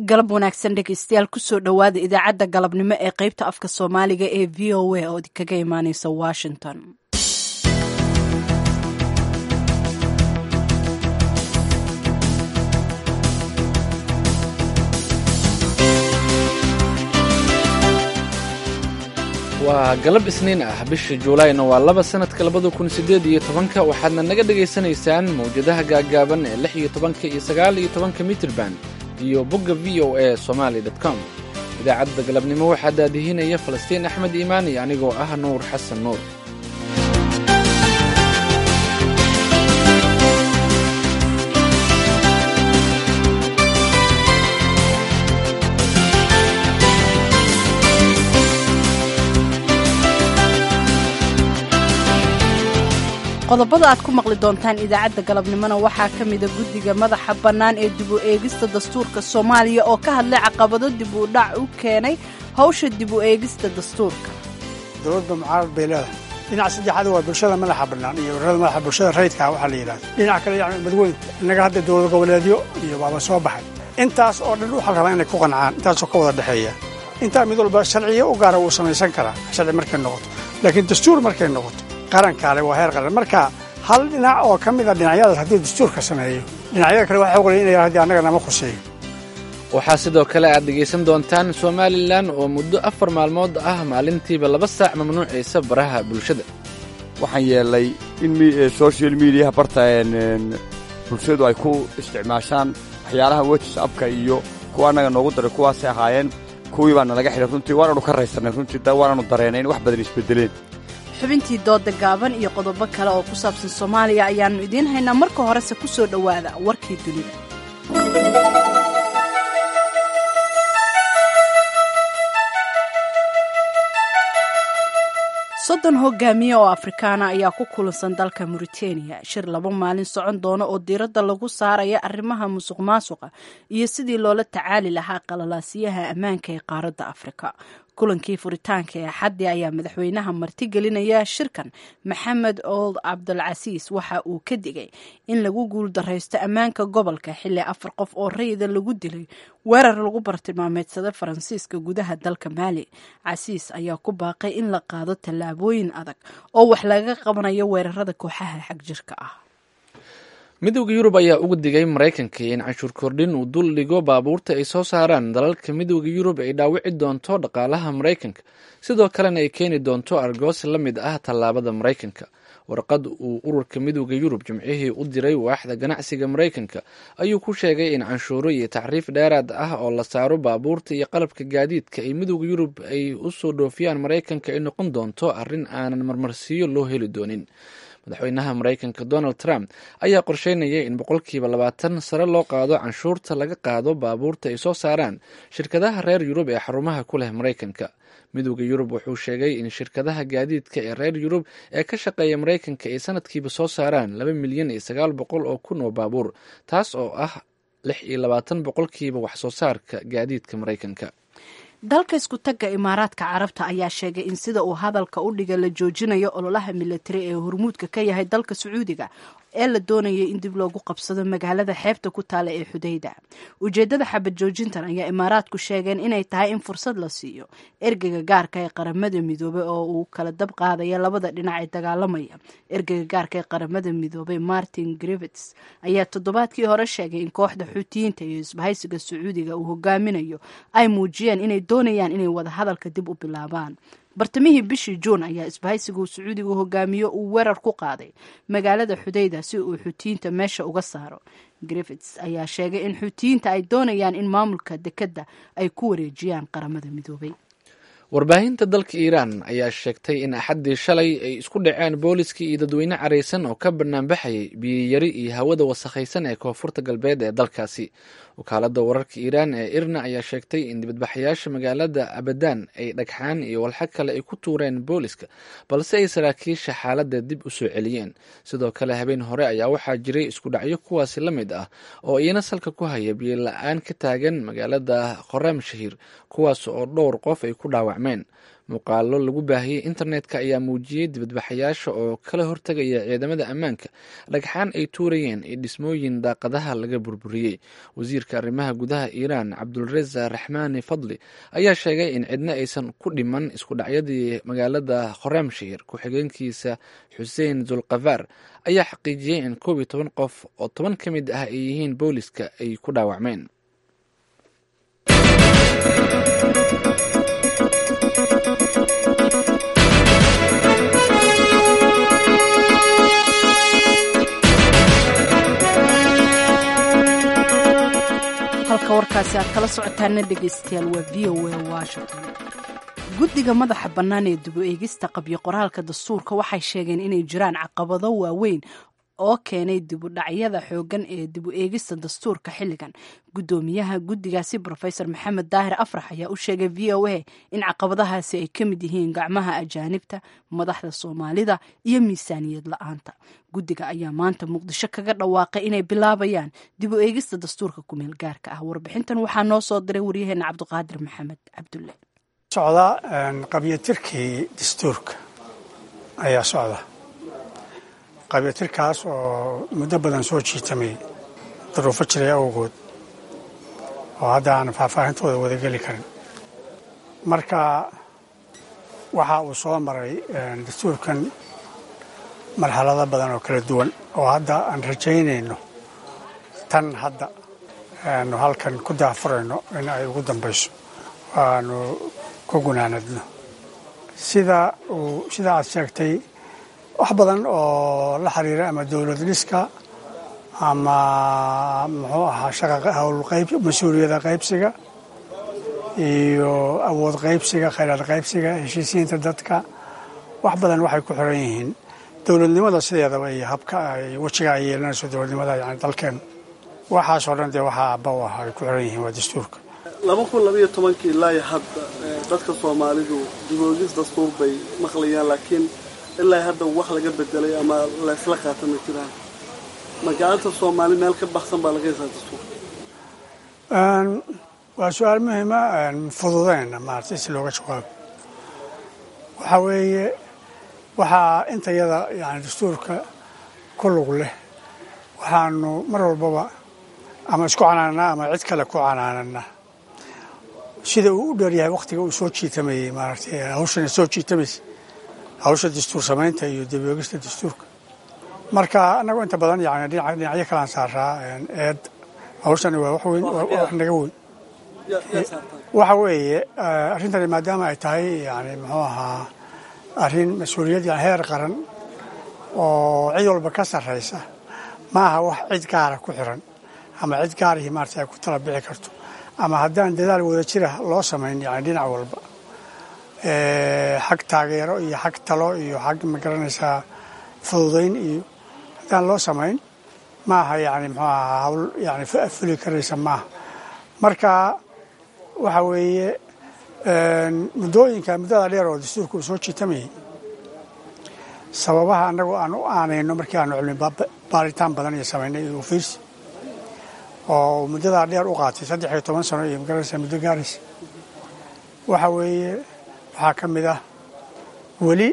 galab wanaagsan dhegeystayaal kusoo dhowaada idaacadda galabnimo ee qeybta afka soomaaliga ee v o a oo kaga imaaneysa washington waa galab isniin ah bisha juulayna waa laba sanadka labada kun sideed iyo tobanka waxaadna naga dhagaysanaysaan mawjadaha gaaggaaban ee lix iyo tobanka iyo sagaal iyo tobanka mitrban iyo bogga v o a somaali com idaacadda galabnimo waxaa daadihinaya falastiin axmed iimaan iyo anigoo ah nuur xasan nuur qodobada aad ku maqli doontaan idaacadda galabnimona waxaa ka mida guddiga madaxa bannaan ee dib u eegista dastuurka soomaaliya oo ka hadlay caqabado dib u dhac u keenay hawsha dib u eegista dastuurka dowladda mucaarad bay leedahay dhinac saddexaad waa bulshada madaxa bannaan iyo ururada madaxa bulshada rayidka waxaa la yidhahda dhinac kale yani madaweynta innaga hadda dowlad goboleedyo iyo baaba soo baxay intaas oo dhan waxaa la rabaa inay ku qancaan intaasoo ka wada dhexeeya intaa mid walba sharciyo u gaara wuu samaysan karaa sharci markay noqoto laakiin dastuur markay noqoto qarankaale waa heer qaran marka hal dhinac oo ka mida dhinacyadaas haddii dastuurka sameeyo dhinacyada kale waxaa ogolay inay haddii annaga nama khuseeyo waxaa sidoo kale aad dhegaysan doontaan somalilan oo muddo afar maalmood ah maalintiiba laba saac mamnuucaysa baraha bulshada waxaan yeelnay in social mediaha barta bulshadu ay ku isticmaashaan waxyaalaha whatsapka iyo kuwa annaga noogu daray kuwaasay ahaayeen kuwii baana laga xidhay runtii waanaanu ka raysannay runtii waanaanu dareennay in wax badan isbeddeleen xubintii dooda gaaban iyo qodobo kale oo ku saabsan soomaaliya ayaannu idiin haynaa marka horese ku soo dhowaada warkii dunida soddon hogaamiye oo afrikaana ayaa ku kulansan dalka mauritaniya shir laba maalin socon doona oo diiradda lagu saaraya arrimaha musuq maasuqa iyo sidii loola tacaali lahaa qalalaasiyaha ammaanka ee qaaradda afrika kulankii furitaanka ee axaddi ayaa madaxweynaha martigelinaya shirkan maxamed old cabdulcasiis waxa uu ka digay in lagu guuldaraysto ammaanka gobolka xilli afar qof oo rayida lagu dilay weerar lagu bartilmaameedsada faransiiska gudaha dalka maali casiis ayaa ku baaqay in la qaado tallaabooyin adag oo wax laga qabanayo weerarada kooxaha xagjirka ah midowda yurub ayaa uga digay maraykanka in canshuur kordhin uu dul dhigo baabuurta ay soo saaraan dalalka midowda yurub ay dhaawici doonto dhaqaalaha maraykanka sidoo kalena ay keeni doonto argoos la mid ah tallaabada maraykanka warqad uu ururka midowda yurub jimcihii u diray waaxda ganacsiga maraykanka ayuu ku sheegay in canshuuro iyo tacriif dheeraad ah oo la saaro baabuurta iyo qalabka gaadiidka ay midowda yurub ay u soo dhoofiyaan maraykanka ay noqon doonto arrin aanan marmarsiiyo loo heli doonin madaxweynaha maraykanka donald trump ayaa qorsheynaya in boqolkiiba labaatan sare loo qaado canshuurta laga qaado baabuurta ay soo saaraan shirkadaha reer yurub ee xarumaha ku leh maraykanka midowda yurub wuxuu sheegay in shirkadaha gaadiidka ee reer yurub ee ka shaqeeya maraykanka ay sanadkiiba soo saaraan laba milyan iyo sagaal boqol oo kun oo baabuur taas oo ah lix iyo labaatan boqolkiiba wax soo saarka gaadiidka maraykanka dalka isku tagga imaaraadka carabta ayaa sheegay in sida uu hadalka u dhiga la joojinayo ololaha militari ee hormuudka ka yahay dalka sacuudiga ee la doonayay in dib loogu qabsado magaalada xeebta ku taala ee xudayda ujeedada xabad joojintan ayaa imaaraadku sheegeen inay tahay in fursad la siiyo ergeyga gaarka ee qaramada midoobey oo uu kala dab qaadaya labada dhinac ee dagaalamaya ergeyga gaarka ee qaramada midoobey martin grivets ayaa toddobaadkii hore sheegay in kooxda xuutiyiinta iyo isbahaysiga sacuudiga uu hogaaminayo ay muujiyeen inay doonayaan inay wadahadalka dib u bilaabaan bartamihii bishii juun ayaa isbahaysigu sacuudiga hogaamiyo uu weerar ku qaaday magaalada xudayda si uu xuutiyiinta meesha uga saaro griffits ayaa sheegay in xuutiyiinta ay doonayaan in maamulka dekedda ay ku wareejiyaan qaramada midoobay warbaahinta dalka iiraan ayaa sheegtay in axaddii shalay ay isku dhaceen booliskii iyo dadweyne caraysan oo ka banaanbaxayay biyiyari iyo hawada wasakhaysan ee koonfurta galbeed ee dalkaasi wakaaladda wararka iiraan ee irna ayaa sheegtay in dibadbaxayaasha magaalada abadan ay dhagxaan iyo walxa kale ay ku tuureen booliska balse ay saraakiisha xaaladda dib u soo celiyeen sidoo kale habeen hore ayaa waxaa jiray isku dhacyo kuwaasi la mid ah oo iyana salka ku haya biyo la-aan ka taagan magaalada khoram shahiir kuwaas oo dhowr qof ay ku dhaawac dhaawacmeen muuqaalo lagu baahiyey internetka ayaa muujiyey dibadbaxayaasha oo kala hortegaya ciidamada ammaanka dhagxaan ay tuurayeen iyo dhismooyin daaqadaha laga burburiyey wasiirka arrimaha gudaha iiraan cabdulreza raxmaani fadli ayaa sheegay in cidna aysan ku dhiman isku dhacyadii magaalada khoremshir ku-xigeenkiisa xuseen zulkafaar ayaa xaqiijiyey in koob iyo toban qof oo toban ka mid ah ay yihiin booliska ay ku dhaawacmeen halka warkaasi aad kala socotaana dhegaystayaal waa v o a washington guddiga madaxa bannaan ee dib u eegista qabyo qoraalka dastuurka waxay sheegeen inay jiraan caqabado waaweyn oo keenay dibudhacyada xooggan ee dib u eegista dastuurka xilligan guddoomiyaha guddigaasi rofesor maxamed daahir afrax ayaa u sheegay v o a in caqabadahaasi ay ka mid yihiin gacmaha ajaanibta madaxda soomaalida iyo miisaaniyad la-aanta guddiga ayaa maanta muqdisho kaga dhawaaqay inay bilaabayaan dib u eegista dastuurka kumeel gaarka ah warbixintan waxaa noo soo diray waryaheena cabdiqaadir maxamed cabdulle socda qabyatirkii dastuurka ayaa socda qabyatirkaas oo muddo badan soo jiitamay duruufo jiray awgood oo hadda aan faahfaahintooda wadageli karin marka waxa uu soo maray dastuurkan marxalado badan oo kala duwan oo hadda aan rajaynayno tan hadda aanu halkan ku daafurayno in ay ugu dambayso aanu ku gunaanadno sida uu sida aad sheegtay wax badan oo la xiriira ama dowlad dhiska ama muxuu ahaa shaqa howlqayb mas-uuliyada qaybsiga iyo awood qaybsiga khayraad qaybsiga heshiisiinta dadka wax badan waxay ku xiran yihiin dowladnimada sideedaba iyo habka ay wejiga ay yeelanayso dowladnimada yani dalkeen waxaasoo dhan dee waxaa abba u ah ay ku xiran yihiin waa dastuurka laba kun labaiyo tobankii ilaa hadda dadka soomaalidu diboogis dastuur bay maqlayaan laakiin ilaa hadda wax laga bedelay ama laysla qaata ma jiraan ma gacanta soomaali meel ka baxsan baa laga haysaa dastuur waa su-aal muhima fududeyna maarata si looga jawaabo waxaa weeye waxaa intayada yani dastuurka ku lug leh waxaanu mar walbaba ama isku canaanaa ama cid kale ku canaanana sida uu u dheeryahay wakhtiga uu soo jiitamayey maaragtay hawshana soo jiitamaysa hawsha dastuur samaynta iyo daboogista dastuurka marka annagu inta badan yani dhinacyo kalaan saaraa eed hawshani waa wax weyn wax naga weyn waxa weeye arrintani maadaama ay tahay yani muxuu ahaa arrin mas-uuliyad yani heer qaran oo cid walba ka sarraysa ma aha wax cid gaara ku xiran ama cid gaarihii maarata ay ku tala bixi karto ama haddaan dadaal wada jira loo samayn yani dhinac walba xag taageero iyo xag talo iyo xag magaranaysaa fududayn iyo haddaan loo samayn maaha yani muxuu ahaa hawl yani fuli karaysa maaha marka waxa weeye muddooyinka muddada dheer oo dastuurka uu soo jiitamayay sababaha annagu aan u aanayno markii aanu cilmi baaritaan badan iyo samaynay iyo ufiirsi oo muddadaa dheer u qaatay saddex iyo toban sano iyo magaranaysaa muddo gaaraysa waxa weeye waxaa ka mid ah weli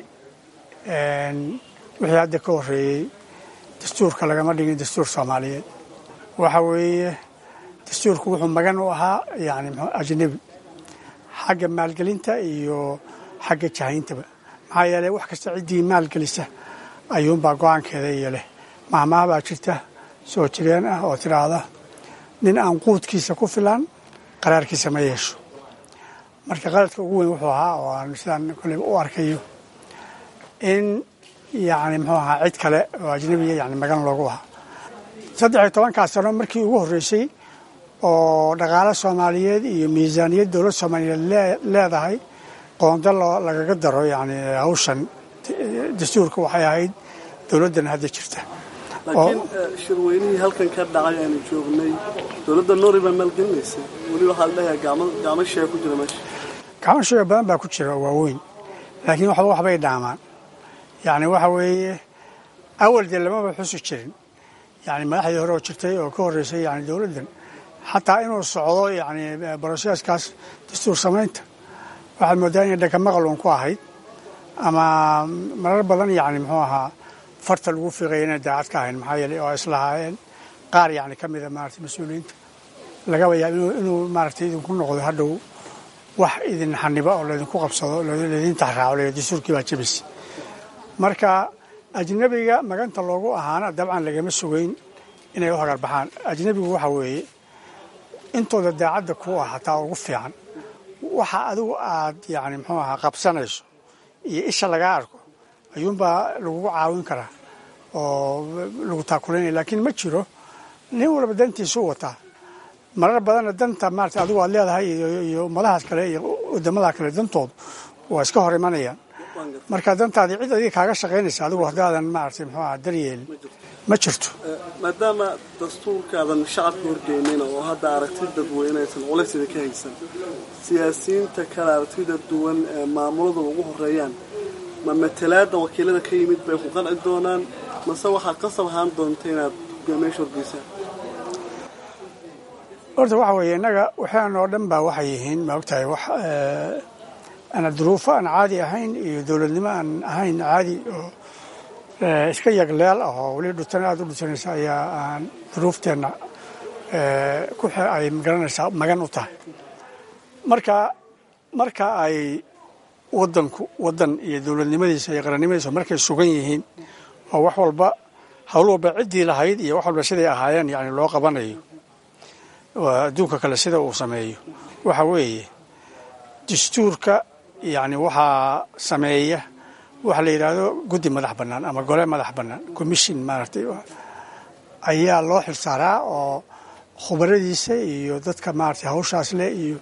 wixii hadda ka horreeyey dastuurka lagama dhigin dastuur soomaaliyeed waxa weeye dastuurku wuxuu magan u ahaa yani ajnebi xagga maalgelinta iyo xagga jahayntaba maxaa yeeley wax kasta ciddii maalgelisa ayuunbaa go-aankeeda iyo leh mahmaah baa jirta soo jireen ah oo tidhaahda nin aan quudkiisa ku filan qaraarkiisa ma yeesho marka qaladka ugu weyn wuxuu ahaa oo aan sidaan koley u arkayo in yani muxuu ahaa cid kale oo ajnebiya yani magan loogu ahaa saddex iyo tobankaas sano markii ugu horreysay oo dhaqaale soomaaliyeed iyo miisaaniyad dowlad soomaaliyeed leedahay qoondo lagaga daro yani hawshan dastuurka waxay ahayd dowladdan hadda jirta laakiin shirweynihii halkan ka dhacay aanu joognay dowladda noori baa maalgelinaysa weli waxaa la leeyahay gacmo shee ku jira meesha gacmo shee badan baa ku jira oo waaweyn laakiin waxba waxbay dhaamaan yani waxa weeye awal dee lamaba xusi jirin yani madaxdii hore oo jirtay oo ka horreysay yani dowladdan xataa inuu socdo yani broseeskaas dastuur samaynta waxaad moodaa inay dhaka maqal uun ku ahayd ama marar badan yacni muxuu ahaa farta lagu fiiqaya inay daacad ka ahayn maxaa yeelay oo islahaayeen qaar yacni ka mida maaragtay mas-uuliyiinta lagaba yaab inuu maaragtay idinku noqdo hadhow wax idin xaniba oo laydinku qabsado laydin taxraaco le dastuurkii baa jebisay marka ajnabiga maganta loogu ahaana dabcan lagama sugayn inay u hagar baxaan ajnabigu waxa weeye intooda daacadda ku ah hataa ugu fiican waxa adigu aad yani muxuu ahaa qabsanayso iyo isha lagaa arko ayuunbaa lagugu caawin karaa oo lagu taakulanaya laakiin ma jiro nin walba dantiisu wataa marar badanna danta maarata adigu aad leedahay iyo ummadahaas kale iyo wadamada kale dantoodu waa iska hor imanayaan marka dantaadii cid adiga kaaga shaqaynaysa adigu haddaadan maaragtay muxuu aha daryeelin ma jirto maadaama dastuurkaadan shacabka horgeynayna oo hadda aragti dadweyne aysan culaysida ka haysan siyaasiyiinta kale aragtida duwan ee maamuladu ugu horeeyaan ma matalaada wakiilada ka yimid bay ku qanci doonaan mase waxaad qasab ahaan doonta inaad hogaamiyaasha horgeysaan horta waxa weeye innaga waxaan oo dhan baa waxay yihiin ma ogtahay wax ana duruufo aan caadi ahayn iyo dowladnimo aan ahayn caadi oo iska yagleel ah oo weli dhutan aada u dhutanaysa ayaa aan duruufteenna ku ay magaranaysaa magan u tahay marka marka ay wadanku wadan iyo dowladnimadiisa iyo qarannimadiisa markay sugan yihiin oo wax walba hawl walba ciddii lahayd iyo wax walba siday ahaayeen yani loo qabanayo adduunka kale sida uu sameeyo waxa weeye dastuurka yani waxaa sameeya waxa la yidhaahdo guddi madax bannaan ama gole madax bannaan commission maaragtay ayaa loo xilsaaraa oo khubaradiisa iyo dadka maaragtay hawshaas leh iyo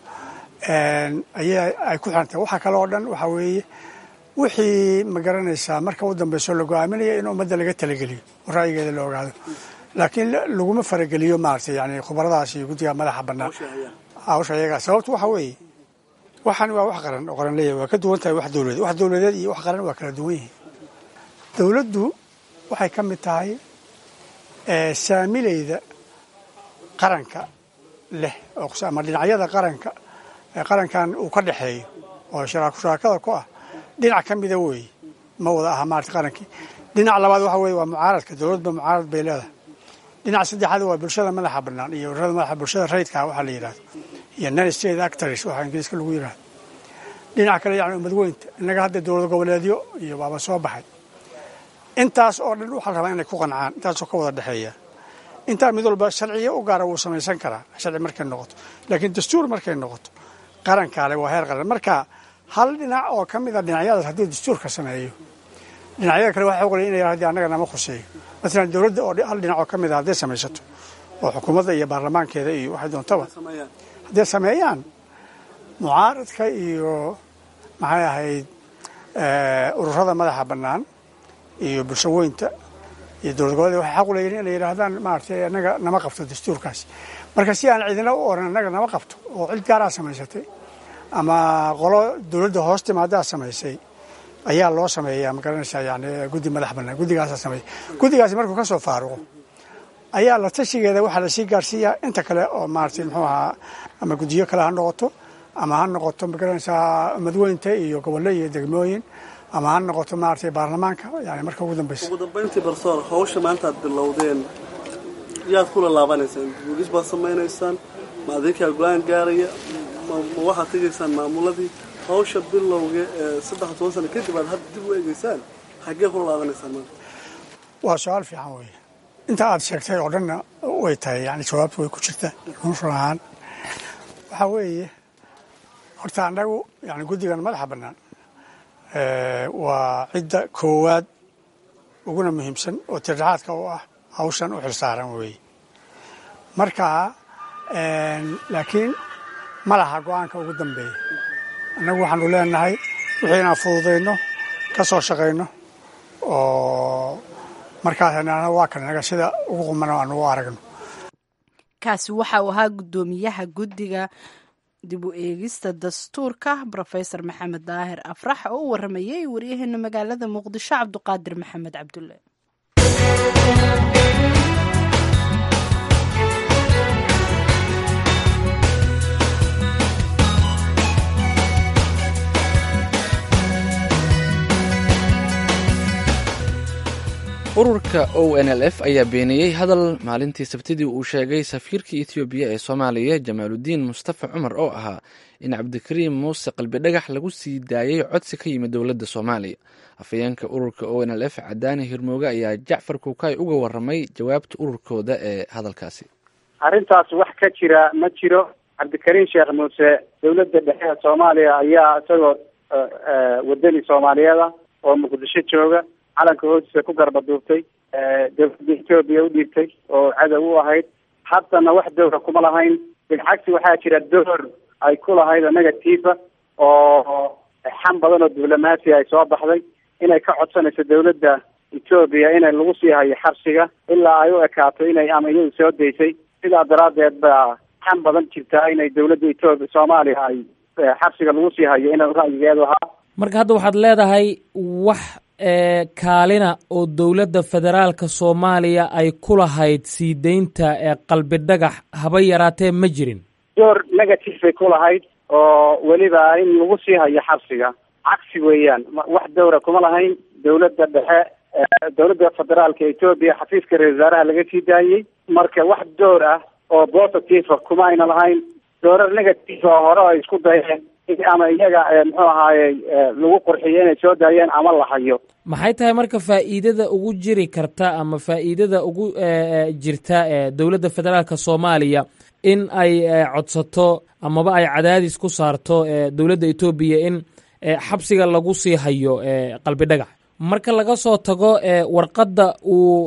ayaa ay ku xirantahay waxa kale oo dhan waxaa weeye wixii ma garanaysaa marka u dambayso la go-aaminaya in ummadda laga talageliyo oo ra'yigeeda la ogaado laakiin laguma farageliyo maaragtay yani khubaradaas iyo guddiga madaxa bannaan hawsha iyagaa sababtu waxa weeye waxaan waa wax qaran oo qaran leeyahay waa ka duwan tahay wax dowladeed wax dowladeed iyo wax qaran waa kala duwan yihiin dowladdu waxay ka mid tahay saamilayda qaranka leh ama dhinacyada qaranka qarankan uu ka dhexeeyo oo shuraakada ku ah dhinac ka mida weeye ma wada aha maarata qarankii dhinac labaad waxa weye waa mucaaradka dowladba mucaarad bay leedahay dhinac saddexaad waa bulshada madaxa bannaan iyo ururada madaxa bulshada rayidka waxaa la yidhahdo iyo non state actors waxaa ingiriiska lagu yidhahdo dhinac kale yani umadweynta innaga hadda dowlad goboleedyo iyo baaba soo baxay intaas oo dhan waxaa la rabaa inay ku qancaan intaasoo ka wada dhexeeya intaa mid walba sharciyo u gaara wuu samaysan karaa sharci markay noqoto laakiin dastuur markay noqoto qarankaale waa heer qaran marka hal dhinac oo ka mid a dhinacyadaas haddii dastuurka sameeyo dhinacyada kale waxay ogolayeen inay haddii annaga nama khuseeyo masalan dowladda oo hal dhinac oo ka mid a hadday samaysato oo xukuumadda iyo baarlamaankeeda iyo waxay doontaba hadday sameeyaan mucaaradka iyo maxay ahayd ururada madaxa bannaan iyo bulshaweynta iyo dowlad goboleed waxay xaq u leeyihin inay yidhaahdaan maaragtay annaga nama qabto dastuurkaasi marka si aan cidina u oran annaga nama qabto oo cid gaaraa samaysatay ama qolo dowladda hoos timaadaa samaysay ayaa loo sameeyaa ma garanaysaa yani guddi madax bannaan guddigaasaa sameeya guddigaasi markuu ka soo faaruqo ayaa la tashigeeda waxaa lasii gaarsiiyaa inta kale oo maaragtay muxuu ahaa ama guddiyo kale ha noqoto ama ha noqoto ma garanaysaa madweynta iyo gobollo iyo degmooyin ama ha noqoto maaragtay baarlamaanka yani marka ugu dambaysa ugu dambayntii barsoor hawsha maanta aad bilowdeen yaad kula laabanaysaan buugis baad samaynaysaan ma adinkaa go-aan gaaraya ma waxaad tegaysaan maamuladii hawsha bilowga ee saddex toban sano kadib aad hadda dib u eegeysaan xaggee kula laabanaysaan maanta waa su-aal fiican weeye inta aad sheegtay oo dhanna way tahay yani jawaabtu way ku jirtaa run run ahaan waxaa weeye horta annagu yani guddigan madaxa bannaan waa cidda koowaad uguna muhiimsan oo tirdhaxaadka u ah hawshan u xilsaaran weeye marka laakiin ma laha go-aanka ugu dambeeya annagu waxaanu leenahay wixii inaan fududayno ka soo shaqayno oo markaas waa kan naga sida ugu qumano aanu u aragno kaasi waxa uu ahaa guddoomiyaha guddiga dib u eegista dastuurka rofesor maxamed daahir afrax oo u waramayay waryaheena magaalada muqdisho cabduqaadir maxamed cabdulle ururka o n l f ayaa beeniyey hadal maalintii sabtidii uu sheegay safiirkii ethoobiya ee soomaaliya jamaaludiin mustafa cumar oo ahaa in cabdikariim muuse qalbidhagax lagu sii daayey codsi ka yimid dowladda soomaaliya afhayeenka ururka o n l f cadaani hirmooge ayaa jacfar kuukay uga waramay jawaabta ururkooda ee hadalkaasi arrintaas wax ka jira ma jiro cabdikariim sheekh muuse dowladda dhexe ee soomaaliya ayaa isagoo wadani soomaaliyeeda oo muqdisho jooga calanka hoostiisa ku garbaduubtay dowladda etoobiya u dhiibtay oo cadow u ahayd haddana wax dowra kuma lahayn bilcagsi waxaa jira door ay ku lahayd negatiifa oo xam badan oo diblomaasi ay soo baxday inay ka codsanayso dowladda etoobiya inay lagu sii hayo xabsiga ilaa ay u ekaato inay ama iyadu soo daysay sidaa daraaddeed baa xam badan jirtaa inay dowladda etoobiya soomaaliya ay xabsiga lagu sii hayo inay ra'yigeedu ahaa marka hadda waxaad leedahay wax kaalina oo dowladda federaalka soomaaliya ay ku lahayd sii deynta qalbi dhagax haba yaraatee ma jirin door negative bay ku lahayd oo weliba in lagu sii hayo xabsiga cagsi weeyaan wax dowra kuma lahayn dowladda dhexe dowladda federaalka etoobiya xafiiska ra-isul wasaaraha laga sii daayey marka wax door ah oo positive kuma ayna lahayn doorar negative oo hore ay isku dayeen ama iyaga muxuu ahaaye lagu qurxiyo inay soo daayeen ama la hayo maxay tahay marka faa'iidada ugu jiri karta ama faa'iidada ugu jirta dowladda federaalka soomaaliya in ay codsato amaba ay cadaadis ku saarto dowladda etoobiya in xabsiga lagu sii hayo qalbi dhagax marka laga soo tago warqadda uu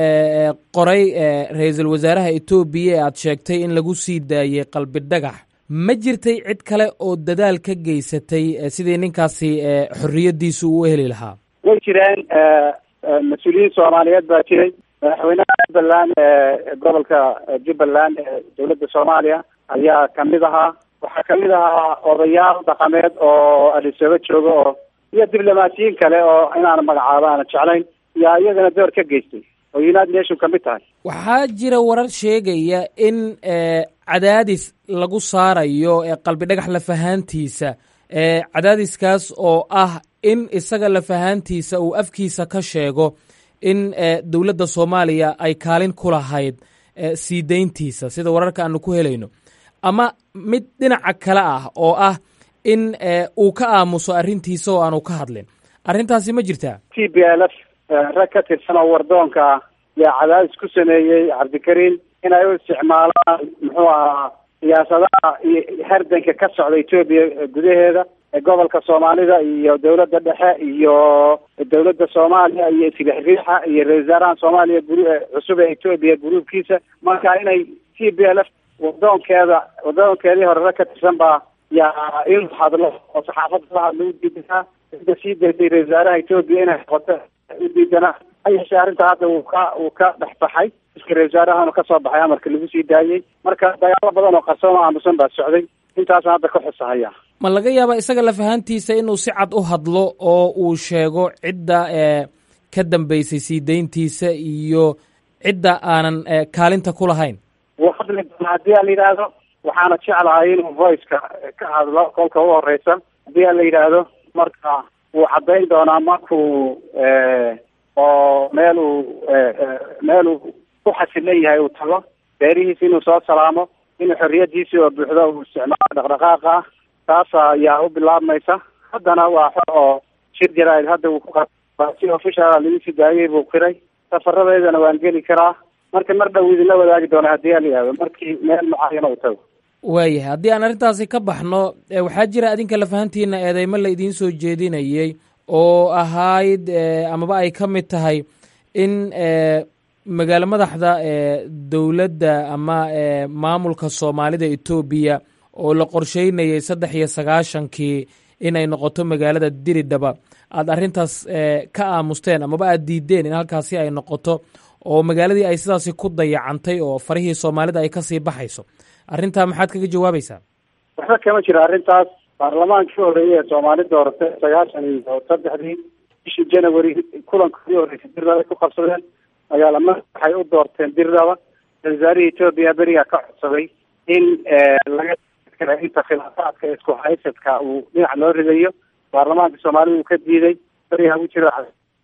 qoray ra-iisul wasaaraha etoobiya ee aad sheegtay in lagu sii daayey qalbi dhagax ma jirtay cid kale oo dadaal ka geysatay sidii ninkaasi xorriyadiisu uu heli lahaa way jireen mas-uuliyiin soomaaliyeed baa jiray madaxweynaha jubbaland gobolka jubbaland ee dowladda soomaaliya ayaa kamid ahaa waxaa kamid ahaa odayaal dhaqameed oo adisaba jooga oo iyo diblomaasiyiin kale oo inaan magacaabo aana jeclayn yaa iyagana door ka geystay oo united nation kamid tahay waxaa jira warar sheegaya in cadaadis lagu saarayo qalbi dhagax lafahaantiisa cadaadiskaas oo ah in isaga lafahaantiisa uu afkiisa ka sheego in dowladda soomaaliya ay kaalin ku lahayd sii deyntiisa sida wararka aanu ku helayno ama mid dhinaca kale ah oo ah in uu ka aamuso arrintiisa oo aanu ka hadlin arrintaasi ma jirtaa t b l f rag ka tirsan oo wardoonka ah yaa cadaadis ku sameeyey cabdikariim inay u isticmaalaan muxuu ahaa siyaasadaha iyo hardanka ka socda etoobiya gudaheeda gobolka soomaalida iyo dowladda dhexe iyo dowladda soomaaliya iyo silixriixa iyo ra-isul wasaaraha soomaaliya guru cusub ee etoobiya gruubkiisa marka inay t b l f wadoonkeeda wadoonkeedii hore rag ka tirsan baa yaa in hadlo oo saxaafadda la hadlo u diidanaa cidda sii daysay ra-isul wasaaraha etoobiya inay noqoto u diidanaa ha yeeshee arrinta hadda uu ka uu ka dhex baxay iska ra-isul wasaarahana kasoo baxay amarka lagu sii daayey marka dagaalo badan oo qarsoon oo aamusan baa socday intaasna hadda ka xusahaya ma laga yaabaa isaga lafahantiisa inuu si cad u hadlo oo uu sheego cidda ka dambeysay sii deyntiisa iyo cidda aanan kaalinta ku lahayn wuu hadli doonaa haddii a la yidhaahdo waxaana jeclahay inuu voiceka ka hadlo kolka u horeysa haddii a la yidhaahdo marka wuu caddayn doonaa markuu oo meel uu meel uu ku xasilan yahay uu tago beerihiisa inuu soo salaamo inuu xorriyadiisii oo buuxdo uu isticmaalo dhaqdhaqaaqa ah taas ayaa u bilaabmaysa haddana waa xor oo shir jaraa'id hadda uu ku si official lagu sii daayey buu qiray safaradeedana waan geli karaa marka mar dhow idinla wadaagi doona haddii a la yihahdo markii meel mucaayana uu tago waayahay haddii aan arrintaasi ka baxno waxaa jira adinka lafahantiina eedeymo la idiin soo jeedinayey oo ahayd amaba ay ka mid tahay in magaalo madaxda dowladda ama maamulka soomaalida etoobiya oo la qorsheynayay saddex iyo sagaashankii inay noqoto magaalada diridhaba aada arrintaas ka aamusteen amaba aada diideen in halkaasi ay noqoto oo magaaladii ay sidaasi ku dayacantay oo farihii soomaalida ay kasii baxayso arrintaa maxaad kaga jawaabaysaa waxba kama jiro arrintaas baarlamaankii horeeyey ee soomaali dooratay sagaashan iyo saddexdii bishii january kulankoodii horeysay dirdaba ku qabsadeen magaala madax waxay u doorteen dirdaba wasaarihii etoobiya berigaa ka codsaday in laga inta khilaafaadka isku haysadka uu dhinac loo ridayo baarlamaanka soomaalida uu ka diiday berigaa u jira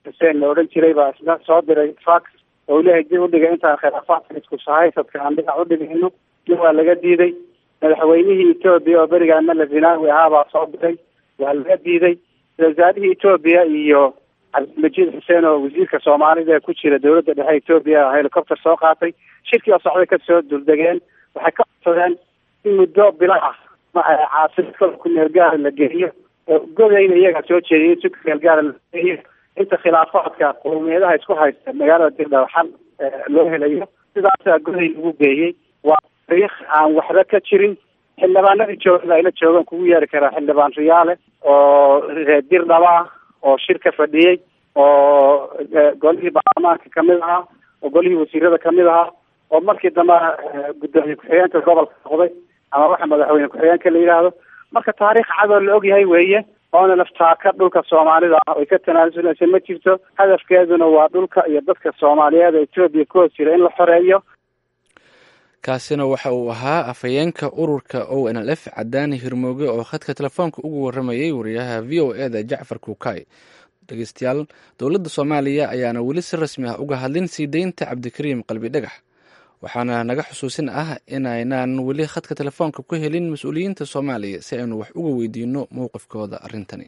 xuseen la odhan jiray baa isna soo diray fax oo leeyahay dib udhiga intaan khilaafaadka isku sahaysadka aan dhinac udhigayno dib waa laga diiday madaxweynihii etoobiya oo berigaa mala zinaawi ahaa baa soo diray waa laga diiday wasaarihii etoobiya iyo cabdilmajiid xuseen oo wasiirka soomaalida ee ku jira dowladda dhexe etoobiya helicopter soo qaatay shirkii oo socday kasoo duldegeen waxay ka codsadeen in muddo bila ah caasimada ku meel gaara la geeyo oo godayna iyaga soo jeediyay in si ku meel gaara la geeyo inta khilaafaadka qowmiyadaha isku haysta magaalada dirdhaw xal loo helayo sidaasaa goday lagu geeyey waa taariikh aan waxba ka jirin xildhibaanadii joogada ayla joogaan kugu yeeri karaa xildhibaan riyaale oo reer dirdhaba ah oo shirka fadhiyey oo golihii baarlamaanka kamid ahaa oo golihii wasiirada kamid ahaa oo markii dambe gudoomiye ku-xigeenka gobolka noqday ama waxa madaxweyne ku-xigeenka la yidhaahdo marka taariikh cadoo la ogyahay weeye oona laftaaka dhulka soomaalida ah oy ka tanaasuleysa ma jirto hadafkeeduna waa dhulka iyo dadka soomaaliyeed ee etoobiya ku hoos jira in la xoreeyo kaasina waxa uu ahaa afhayeenka ururka o n l f cadaani hirmooge oo khadka telefoonka ugu waramayay wariyaha v o e da jacfar kuukay dhegeystayaal dowladda soomaaliya ayaana weli si rasmi ah uga hadlin sii deynta cabdikariim qalbi dhagax waxaana naga xusuusin ah inaynaan weli khadka telefoonka ku helin mas-uuliyiinta soomaaliya si aynu wax uga weydiino mowqifkooda arrintani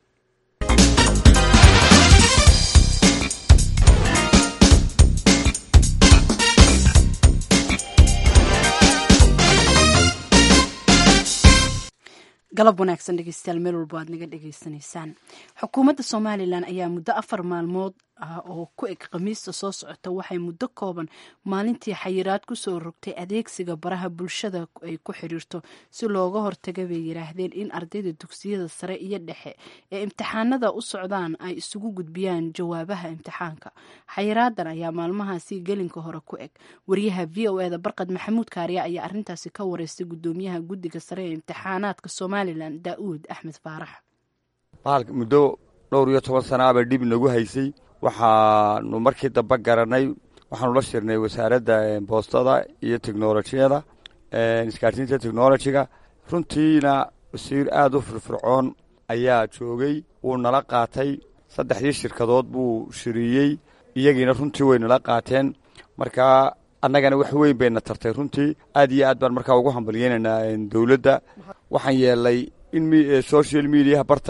galab wanaagsan dhegeystayaal meel walba aad naga dhegeysanaysaan xukuumadda somalilan ayaa muddo afar maalmood ah oo ku eg khamiista soo socota waxay muddo kooban maalintii xayiraad kusoo rogtay adeegsiga baraha bulshada ay ku xiriirto si looga hortaga bay yiraahdeen in ardayda dugsiyada sare iyo dhexe ee imtixaanada u socdaan ay isugu gudbiyaan jawaabaha imtixaanka xayiraadan ayaa maalmahaasi gelinka hore ku eg wariyaha v o eda barqad maxamuud kaariya ayaa arintaasi ka wareystay gudoomiyaha guddiga sare ee imtixaanaadka somalilan daa'uud axmed faarax bahalka muddo dhowr iyo toban sanaaba dhib nagu haysay waxaanu markii dambe garanay waxaanu la shirnay wasaaradda boostada iyo technolojiyada isgaarsiinta technolojiga runtiina wasiir aada u firfircoon ayaa joogay wuu nala qaatay saddexdii shirkadood buu shiriyey iyagiina runtii way nala qaateen markaa annagana wax weyn bayna tartay runtii aad iyo aad baan markaa ugu hambalyeynaynaa dowladda waxaan yeelay in social mediaha barta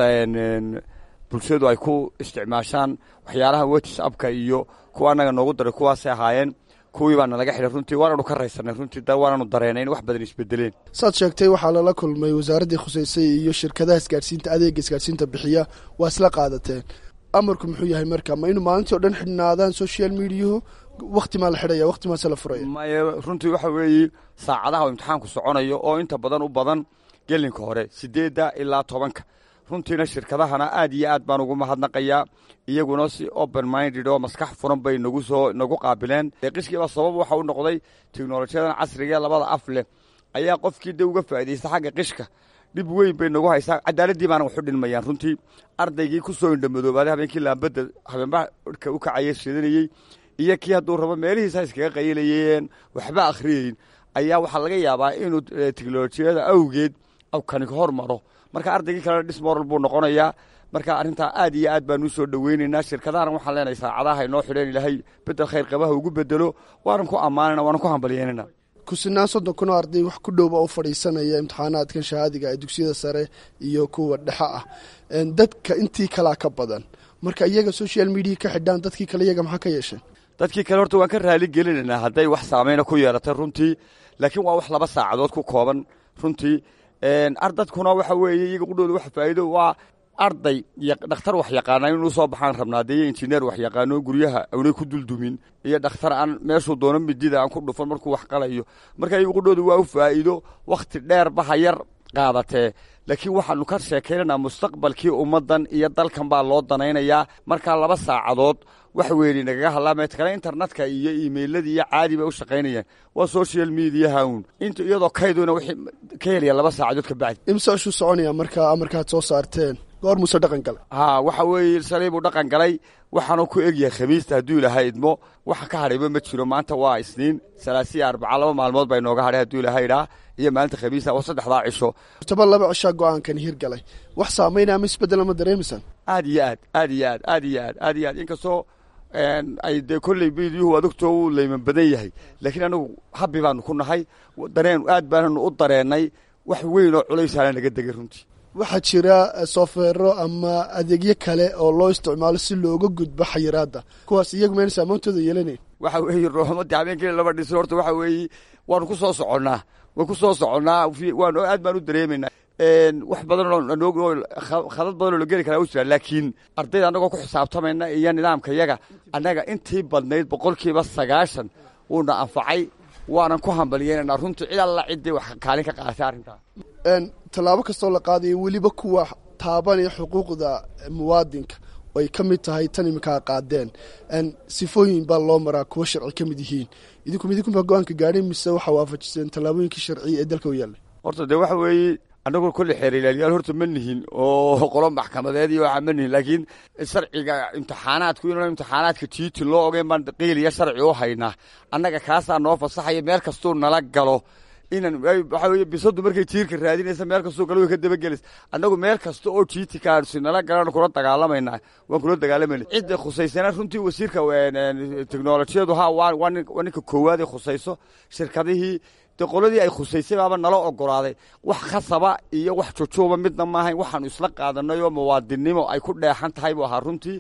bulshadu ay ku isticmaashaan waxyaalaha whatsappka iyo kuwa annaga noogu daray kuwaasay ahaayeen kuwii baana laga xidhay runtii waananu ka raysanay runtii waananu dareenay in wax badan isbedeleen saad sheegtay waxaa lala kulmay wasaaraddii khuseysay iyo shirkadaha isgaadhsiinta adeega isgaadhsiinta bixiya waa isla qaadateen amarku muxuu yahay marka ma inu maalintii o dhan xidhnaadaan social mediahu wakti maa la xidhaya wakti maase la furaya maye runtii waxa weeye saacadaha oo imtixaanku soconayo oo inta badan u badan gelinka hore sideedda ilaa tobanka runtiina shirkadahana aad iyo aad baan ugu mahadnaqayaa iyaguna si open minded oo maskax furan bay nagu soo nagu qaabileen qishkiiba sabab waxa u noqday teknolojiyadan casrigae labada af leh ayaa qofkii de uga faa'iidaysta xagga qishka dhib weyn bay nagu haysaa cadaaladii baana waxu dhinmayaan runtii ardaygii ku soo indhamadoobaday habeenkii laambadda habeenbaha ka u kacaya shidanayey iyo kii hadduu rabo meelihiisa iskaga qayilayeen waxba akhriyeyn ayaa waxaa laga yaabaa inuu teknolojiyada awgeed kani hor maro marka ardaygii kalena dismoral buu noqonayaa marka arrintaa aad iyo aad baanu usoo dhoweynaynaa shirkadahana waxaan leenahay saacadaha inoo xidheen ilaahay bedel khayr qabaha ugu bedelo waanan ku ammaanana waanan ku hambalyeynana kusinaan soddon kun oo arday wax ku dhowba u fadhiisanaya imtixaanaadkan shahaadiga ee dugsiyada sare iyo kuwa dhexe ah dadka intii kalaa ka badan marka iyaga social media ka xidhaan dadkii kale iyaga maxaa ka yeesheen dadkii kale horta waan ka raali gelinaynaa hadday wax saameyna ku yeeratay runtii laakiin waa wax laba saacadood ku kooban runtii ardadkuna waxa weeye iyaga qudhooda wax faa'iido waa arday iyo dhakhtar wax yaqaana inuu soo baxaan rabnaa dee iyo injineer wax yaqaano guryaha awnay ku duldumin iyo dhakhtar aan meeshuu doono midida aan ku dhufan markuu wax qalayo marka iyaga qudhooda waa u faa'iido wakhti dheerba ha yar qaadatee laakiin waxaanu ka sheekaynaynaa mustaqbalkii ummaddan iyo dalkan baa loo danaynayaa markaa laba saacadood wax weeni nagaga hadlaameed kale internetka iyo imailladii iyo caadi bay u shaqaynayaan waa social mediaha un int iyadoo kayduna wixii ka helaya laba saacadood ka bacdi imse ashuu soconaya markaa amarkaad soo saarteen goor muuse dhaqan galay haa waxa weeye shalay buu dhaqan galay waxaanu ku egyahay khamiista hadduu ilahay idmo waxa ka hadhayba ma jiro maanta waa isniin salaasiya arbaca laba maalmood baa inooga hadhay hadduu ilahay idhaa iyo maalinta khamiista waa saddexdaa cisho taba laba cishaa go-aankan hirgalay wax saameynaya ama isbeddel ama dareemaysaan aad iyo aad aad iyo aad aad iyo aad aad iyo aad inkastoo ay dee kolley miidiyuhu adugtoo uu leyman badan yahay laakiin anagu habbi baanu ku nahay dareen aad baananu u dareennay wax weyn oo culaysaana naga degay runtii waxaa jira softwero ama adeegyo kale oo loo isticmaalo si looga gudbo xayiraadda kuwaas iyagu mayna saamoontooda yeelanayn waxa weeye roomadii habeenkii laba dhisin horta waxa weeye waanu ku soo soconnaa waan ku soo soconnaa waan aad baan u dareemaynaa wax badan oo khadad badan oo la geli karaa u jira laakiin ardayda annagoo ku xisaabtamayna iyo nidaamka yaga annaga intii badnayd boqolkiiba sagaashan wuuna anfacay waanan ku hambalyeynanaa runtii cid alla ciddii wax kaalin ka qaadatay arrintaa tallaabo kastoo la qaadayo weliba kuwa taabanaya xuquuqda muwaadinka ay ka mid tahay tan iminkaa qaadeen sifooyin baa loo maraa kuwa sharci ka mid yihiin idinku midinkunbaa go-aanka gaadhay mise waxaa waafajiseen tallaabooyinkii sharciya ee dalka u yaallay horta dee waxa weeye annagoo kolle xeerilaaliyaal horta ma nihin oo qolo maxkamadeed iyo waxaa ma nihin laakiin sharciga imtixaanaadku inuu imtixaanaadka tiiti loo ogeyn baan qiiliya sharci u haynaa annaga kaasaa noo fasaxaya meel kastuu nala galo inan waxa weye bisadu markay tiirka raadinaysa meel kastoo galo way ka dabagelaysa annagu meel kasta oo tiiti kaasi nala galan kula dagaalamayna waan kula dagaalamayna cidda khusaysana runtii wasiirka teknolojiyadu ha waa ninka koowaad ay khusayso shirkadihii de qoladii ay khusaysay baaba nala ogolaaday wax khasaba iyo wax jujuuba midna maahayn waxaanu isla qaadanay oo muwaadinnimo ay ku dheexan tahay buu ahaa runtii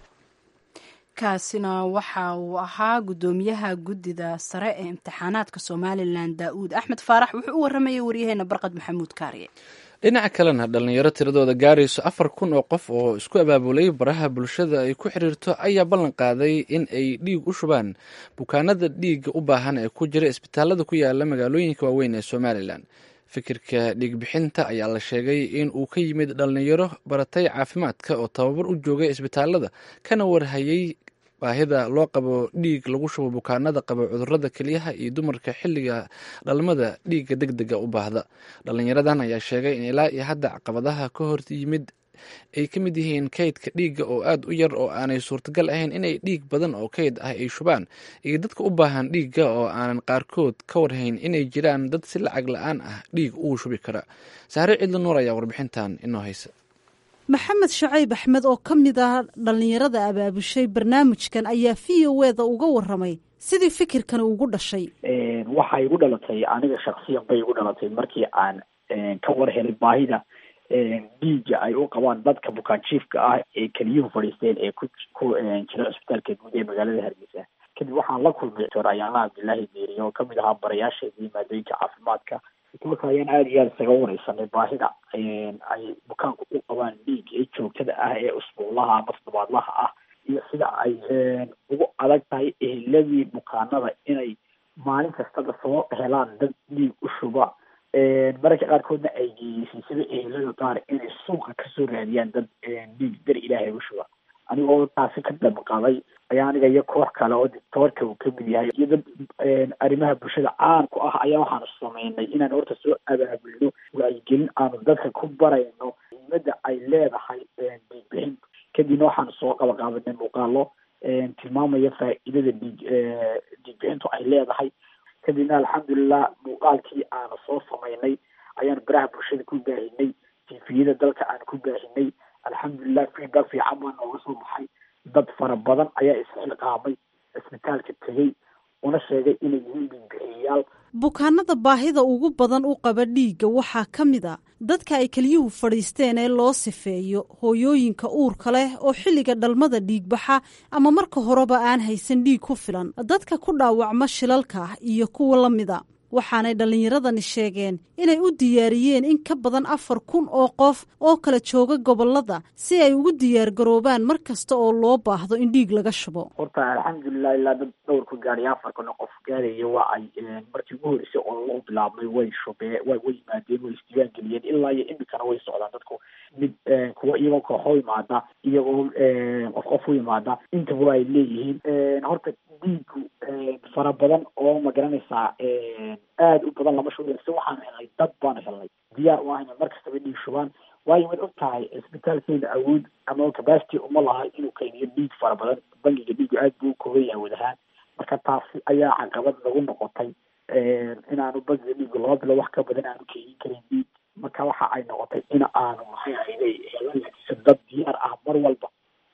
kaasina waxa uu ahaa guddoomiyaha guddida sare ee imtixaanaadka somalilan daa'uud axmed faarax wuxuu u waramayay waryaheena barqad maxamuud kaariye dhinaca kalena dhallinyaro tiradooda gaarayso afar kun oo qof oo isku abaabulay baraha bulshada ay ku xiriirto ayaa ballan qaaday in ay dhiig u shubaan bukaanada dhiigga u baahan ee ku jira isbitaalada ku yaala magaalooyinka waaweyn ee somalilan fikirka dhiigbixinta ayaa la sheegay in uu ka yimid dhallinyaro baratay caafimaadka oo tababar u joogay isbitaalada kana warhayay baahida loo qabo dhiig lagu shubo bukaanada qaba cudurada kelyaha iyo dumarka xilliga dhalmada dhiigga deg dega u baahda dhallinyaradan ayaa sheegay in ilaa iyo hadda caqabadaha ka hor yimid ay ka mid yihiin kaydka dhiigga oo aada u yar oo aanay suurtagal ahayn inay dhiig badan oo kayd ah ay shubaan iyo dadka u baahan dhiigga oo aanan qaarkood ka warhayn inay jiraan dad si lacag la-aan ah dhiig ugu shubi kara saare cidli nuur ayaa warbixintan inoo haysa maxamed shacayb axmed oo ka mid ah dhallinyarada abaabushay barnaamijkan ayaa v o eda uga waramay sidii fikirkan ugu dhashay waxay igu dhalatay aniga shaksiyan bay igu dhalatay markii aan ka war helay baahida dhiiga ay u qabaan dadka bukaanjiifka ah ee keliyuhu fadhiisteen ee ku ku jira cisbitaalka guud ee magaalada hargeysa kadib waxaan la kulmay doctor ayaala cabdilaahi deeriye oo kamid ahaa barayaasheedii maadooyinka caafimaadka marka ayaan aada iyo aada isaga wareysanay baahida ay bukaanku u qabaan dhiig ee joogtada ah ee usbuuclaha ama toddobaadlaha ah iyo sida ay ugu adag tahay eheladii bukaanada inay maalin kastaba soo helaan dad dhiig u shuba mararka qaarkoodna ay geeyeysay sida ehelada qaar inay suuqa kasoo raadiyaan dad dhiig dar ilaahay u shuba anigoo taasi ka damqaday ayaa aniga iyo koox kale oo dictoorka uu kamid yahay iyo dad arrimaha bulshada caan ku ah ayaa waxaanu sameynay inaan horta soo abaabulno wacyigelin aanu dadka ku barayno muhiimada ay leedahay dhiigbixin kadibna waxaanu soo qabaqaabanay muuqaalo tilmaamaya faa'iidada dhiig dhiigbixintu ay leedahay kadibna alxamdulilah muuqaalkii aanu soo sameynay ayaan baraha bulshada ku baahinay tifiyada dalka aan ku baahinay alxamdulilah feedback fiican baa nooga soo baxay dad fara badan ayaa isxilqaamay cisbitaalka tegey una sheegay inay yihiin dhiigbixiyayaal bukaanada baahida ugu badan u qaba dhiigga waxaa ka mid a dadka ay keliyuhu fadhiisteen ee loo sifeeyo hooyooyinka uurka leh oo xilliga dhalmada dhiigbaxa ama marka horeba aan haysan dhiig ku filan dadka ku dhaawacma shilalka iyo kuwa la mida waxaanay dhallinyaradani sheegeen inay u diyaariyeen in ka badan afar kun oo qof oo kala jooga gobolada si ay ugu diyaar garoobaan mar kasta oo loo baahdo in dhiig laga shubo horta alxamdulilah ilaa dad dhowr ku gaadhay afar kun oo qof gaadaya waa ay markii ugu horeysay oo loo bilaabmay way shubee way way yimaadeen way isdiiwaan geliyeen ilaa iyo imikana way socdaan dadku mid kuwa iyagoo kooxo yimaada iyagoo qof qof u yimaada intaba ay leeyihiin horta dhiigu fara badan oo ma garanaysaa aada u badan lama shubi si waxaanu helnay dad baanu helnay diyaar u ahayna mar kastaba dhiig shubaan waayo waad og tahay isbitaalkeena awood ama capacity uma laha inuu kaydiyo dhiig fara badan bangiga dhiigu aad buu kooban yahay wad ahaan marka taasi ayaa caqabad nagu noqotay inaanu bangiga dhiigu laba bilo wax ka badan aanu keydin karin dhiig marka waxa ay noqotay in aanu maxay ahayday helan laakiinse dad diyaar ah mar walba oo isbit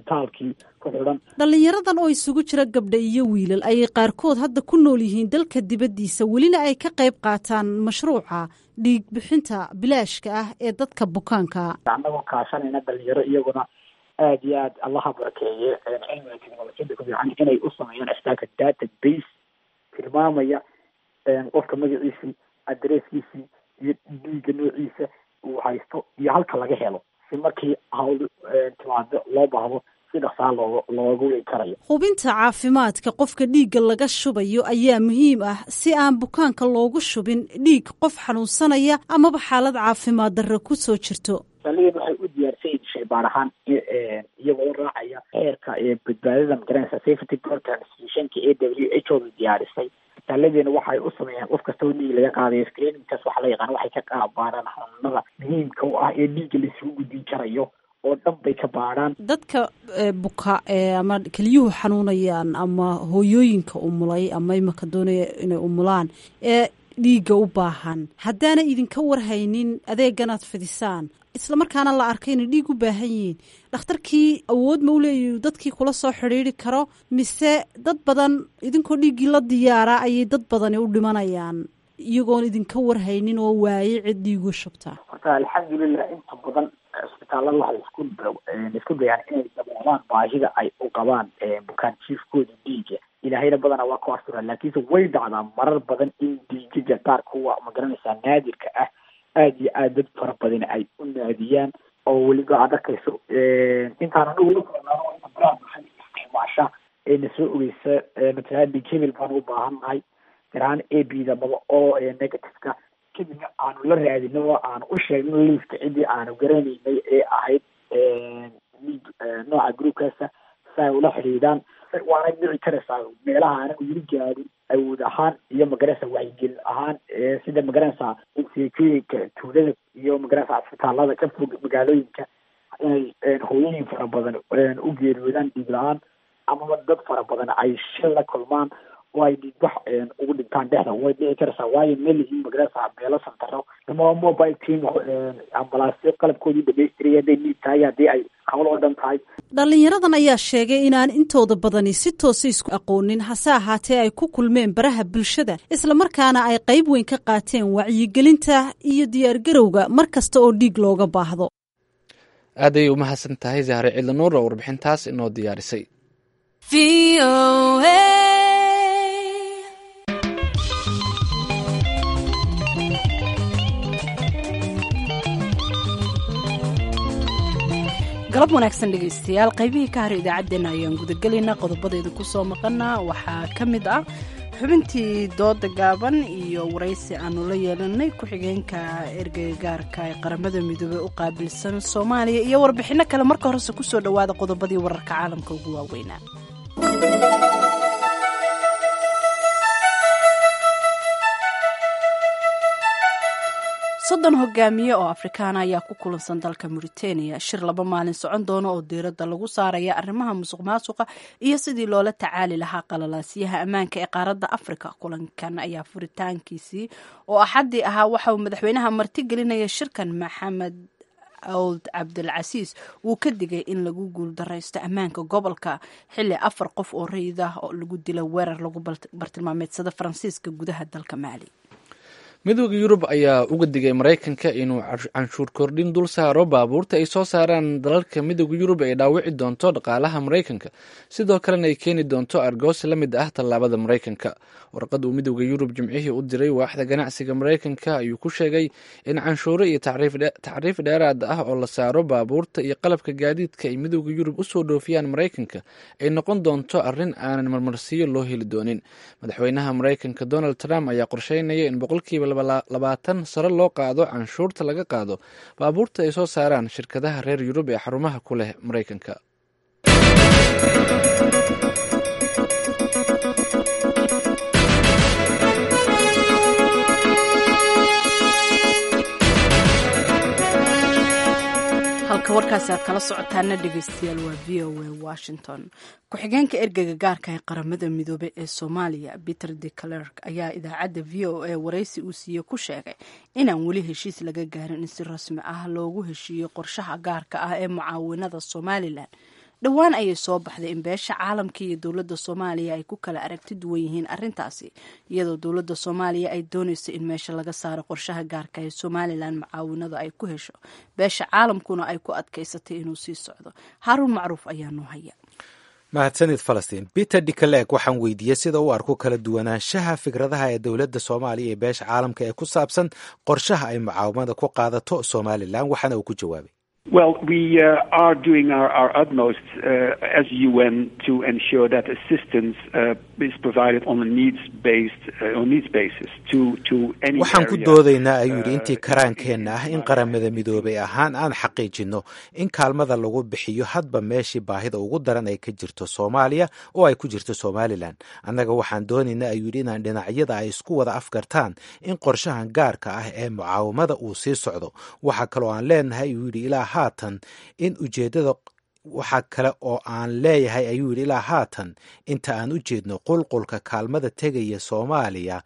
isbitaalkii ku xidhan dhallinyaradan oo isugu jira gabdha iyo wiilal ayay qaarkood hadda ku nool yihiin dalka dibaddiisa welina ay ka qayb qaataan mashruuca dhiig bixinta bilaashka ah ee dadka bukaanka annagoo kaashanayna dhalinyaro iyaguna aad iyo aad allaha barakeeye cilmiga technolojiyada ku fiican inay u sameeyaan isbitaalka data base tilmaamaya qofka magaciisii adresskiisii iyo dhiiga noociisa uu haysto iyo halka laga helo si markii hawl timaado loo baahdo si dhaqsaa looga looga weyn karayo hubinta caafimaadka qofka dhiigga laga shubayo ayaa muhiim ah si aan bukaanka loogu shubin dhiig qof xanuunsanaya amaba xaalad caafimaad darro ku soo jirto saldhigan waxay u diyaarsan yihin shaybaar ahaan iyagoo raacaya xeerka badbaadada magaranaysa safety transfusionka a w h o da diyaarisay isbitaalladeena waxay u sameeyaan qof kastoo dhiig laga qaadayo screeningkaas waxa la yaqaan waxay ka qaabaaraan xanuunada muhiimka u ah ee dhiigga laisugu gudbin karayo oo dhan bay ka baadhaan dadka buka ama keliyuhu xanuunayaan ama hooyooyinka umulay ama imaka doonaya inay umulaan ee dhiigga u baahan haddaana idinka warhaynin adeeganaad fidisaan isla markaana la arkay inay dhiig u baahan yihiin dhakhtarkii awood ma u leeyahy dadkii kula soo xidhiiri karo mise dad badan idinkoo dhiiggii la diyaaraa ayay dad badani u dhimanayaan iyagoon idinka warhaynin oo waaye cid dhiigu shubtaa horta alxamdulilah inta badan isbitaallada waxay isku isku dayaan inay daboolaan baahida ay u qabaan bukaan jiifkooda dhiiga ilaahayna badana waa ku astura laakiinse way dhacdaa marar badan in dhiigaga qaar kuwa magaranaysaa naadirka ah aada iyo aad dad fara badan ay u naadiyaan oo weliba aad arkayso intaan anagu la kulanaano inta baraha maxay isticmaasha ee na soo ogeysa matalaha dhiig hebel baan u baahan nahay garahaan a b da maba oo negativeka kadibna aanu la raadino oo aanu u sheegno liiska ciddii aanu garanaynay ee ahayd dhiig nooca groupkaasa si ay ula xidhiidhaan waana dhici karaysaa meelaha anagu yiri gaadin awood ahaan iyo magaranaysa wacyigelin ahaan sida magaranaysa inseekooyinka tuulada iyo magaranaysa isbitaalada ka fog magaalooyinka inay hooyooyin fara badan u geeriyoodaan dhiig la-aan amaba dad fara badan ay shil la kulmaan oo ay dhiigbax ugu dhintaan dhexda way dhici karaysaa waayo meel yihiin magaranaysa beelo santaro ama mobile team ambalaasyo qalabkoodii dhamaystiraya hadday dhiig tahay haddii ay hawl oo dhan tahay dhallinyaradan ayaa sheegay inaan intooda badani si toosa isku aqoonin hase ahaatee ay ku kulmeen baraha bulshada islamarkaana ay qayb weyn ka qaateen wacyigelinta iyo diyaargarowga mar kasta oo dhiig looga baahdo aad ayay u mahadsan tahay zahre cidlanuur oo warbixintaas inoo diyaarisay galab wanaagsan dhegaystayaal qaybihii ka hara idaacaddeenna ayaan gudagelaynaa qodobadeeda ku soo maqana waxaa ka mid ah xubintii dooda gaaban iyo waraysi aanu la yeelanay ku-xigeenka ergagaarka ee qaramada midoobey u qaabilsan soomaaliya iyo warbixinno kale marka horese kusoo dhowaada qodobadii wararka caalamka ugu waaweynaa soddon hogaamiye oo afrikaana ayaa ku kulansan dalka mauritania shir laba maalin socon doono oo diiradda lagu saaraya arrimaha musuq maasuqa iyo sidii loola tacaali lahaa qalalaasyaha ammaanka ee qaaradda afrika kulankan ayaa furitaankiisii oo axaddii ahaa waxa uu madaxweynaha martigelinaya shirkan maxamed awd cabdilcasiis wuu ka digay in lagu guuldaraysto ammaanka gobolka xilli afar qof oo rayid ah oo lagu dila weerar lagu bartilmaameedsada faransiiska gudaha dalka maali midooda yurub ayaa uga digay maraykanka inuu canshuur kordhin dul saaro baabuurta ay soo saaraan dalalka midooda yurub ay dhaawici doonto dhaqaalaha maraykanka sidoo kalena ay keeni doonto argoosi la mid ah tallaabada maraykanka warqad uu midooda yurub jimcihii u diray waaxda ganacsiga maraykanka ayuu ku sheegay in canshuuro iyo tacriif dheeraad ah oo la saaro baabuurta iyo qalabka gaadiidka ay midooda yurub usoo dhoofiyaan maraykanka ay noqon doonto arrin aanan marmarsiyo loo heli doonin madaxweynaha maraykanka donald trump ayaa qorsheynaya in boqolkiiba labaatan sare loo qaado canshuurta laga qaado baabuurta ay soo saaraan shirkadaha reer yurub ee xarumaha ku leh maraykanka halka warkaasi aad kala socotaana dhegeystayaal waa v o a washington ku-xigeenka ergeyga gaarka ee qaramada midoobe ee soomaaliya peter de clerk ayaa idaacadda v o a waraysi uu siiye ku sheegay inaan weli heshiis laga gaarin in si rasmi ah loogu heshiiyo qorshaha gaarka ah ee mucaawinada somalilan dhowaan ayay soo baxday in beesha caalamka iyo dowladda soomaaliya ay ku kala aragti duwan yihiin arrintaasi iyadoo dowladda soomaaliya ay doonayso in meesha laga saaro qorshaha gaarka ee somalilan mucaawinada ay ku hesho beesha caalamkuna ay ku adkaysatay inuu sii socdo haaruun macruuf ayaa noo haya mahadsanid falastiin peter dicaleeg waxaan weydiiyey sida u arko kala duwanaanshaha fikradaha ee dowladda soomaaliya iyo beesha caalamka ee ku saabsan qorshaha ay mucaawamada ku qaadato somalilan waxaana uu ku jawaabay Well, we uh, are doing our, our utmost uh, as UN to ensure that assistance uh, is provided on a needs-based uh, on needs basis to to any waxaan ku area, doodaynaa ayuu yidhi uh, intii karaankeenna ah in qaramada midoobay ahaan aan xaqiijinno in kaalmada lagu bixiyo hadba meeshii baahida ugu daran ay ka jirto soomaaliya oo ay ku jirto somalilan annaga waxaan doonaynaa ayuu yidhi inaan dhinacyada ay isku wada afgartaan in qorshahan gaarka ah ee mucaawamada uu sii socdo waxa kaloo aan leenahay ayuu yidhi ilaa haatan in ujeeddada waxaa kale oo aan leeyahay ayuu yidhi ilaa haatan inta aan u jeedno qulqulka kaalmada tegaya soomaaliya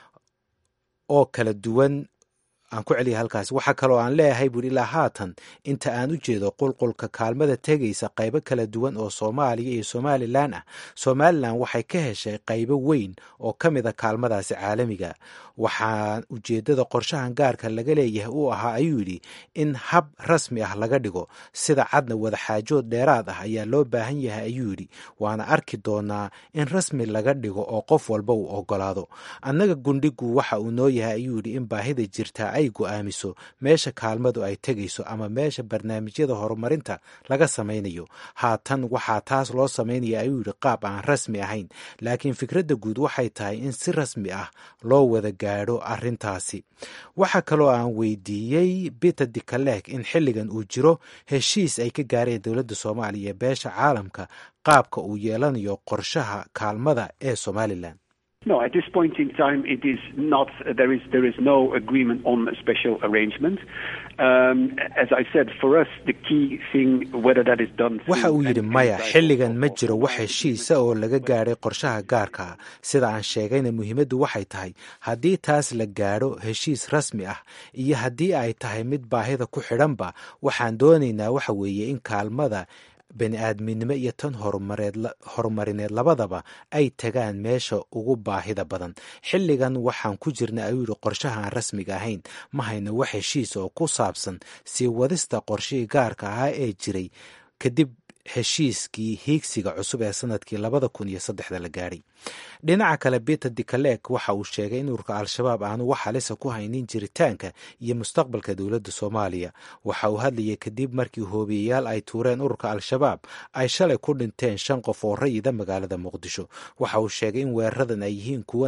oo kala duwan aan ku celiya halkaas waxaa kaloo aan leeyahay buuri ilaa haatan inta aan u jeedo qulqulka kaalmada tegaysa qaybo kala duwan oo soomaaliya iyo somalilan ah somalilan waxay ka heshay qaybo weyn oo ka mid a kaalmadaasi caalamiga waxaa ujeeddada qorshahan gaarka laga leeyahay uu ahaa ayuu yidhi in hab rasmi ah laga dhigo sida cadna wadaxaajood dheeraad ah ayaa loo baahan yahay ayuu yidhi waana arki doonaa in rasmi laga dhigo oo qof walba uu ogolaado annaga gundhigu waxa uu noo yahay ayuu yidhi in baahida jirtaa ay go'aamiso meesha kaalmadu ay tegayso ama meesha barnaamijyada horumarinta laga samaynayo haatan waxaa taas loo samaynaya ayuu yidhi qaab aan rasmi ahayn laakiin fikradda guud waxay tahay in si rasmi ah loo wada gaadho arrintaasi waxaa kaloo aan weydiiyey peter dicaleeg in xilligan uu jiro heshiis ay ka gaareen dowladda soomaaliya ee beesha caalamka qaabka uu yeelanayo qorshaha kaalmada ee somalilan No, at this point in time, it is not. There is there is no agreement on a special arrangement. Um, as I said, for us, the key thing, whether that is done. waxa uu yidhi maya xilligan ma jiro wax heshiisa oo laga gaadhay qorshaha gaarka ah sida aan sheegayna muhiimaddu waxay tahay haddii taas la gaadho heshiis rasmi ah iyo haddii ay tahay mid baahida ku xidhanba waxaan doonaynaa waxa weeye in kaalmada bani aadminimo iyo tan horumareed horumarineed labadaba ay tagaan meesha ugu baahida badan xilligan waxaan ku jirna ayuu yidhi qorshaha aan rasmiga ahayn ma hayno wax heshiis oo ku saabsan sii wadista qorshihii gaarka ahaa ee jiray kadib heshiiskii hiigsiga cusub ee sanadkii labada kun iyo saddexda la gaadhay dhinaca kale peter dicaleeg waxa uu sheegay in ururka al-shabaab aanu wax halisa ku haynin jiritaanka iyo mustaqbalka dowladda soomaaliya waxa uu hadlayay kadib markii hoobiyayaal ay tuureen ururka al-shabaab ay shalay ku dhinteen shan qof oo rayida magaalada muqdisho waxa uu sheegay in weeraradan ay yihiin kuwo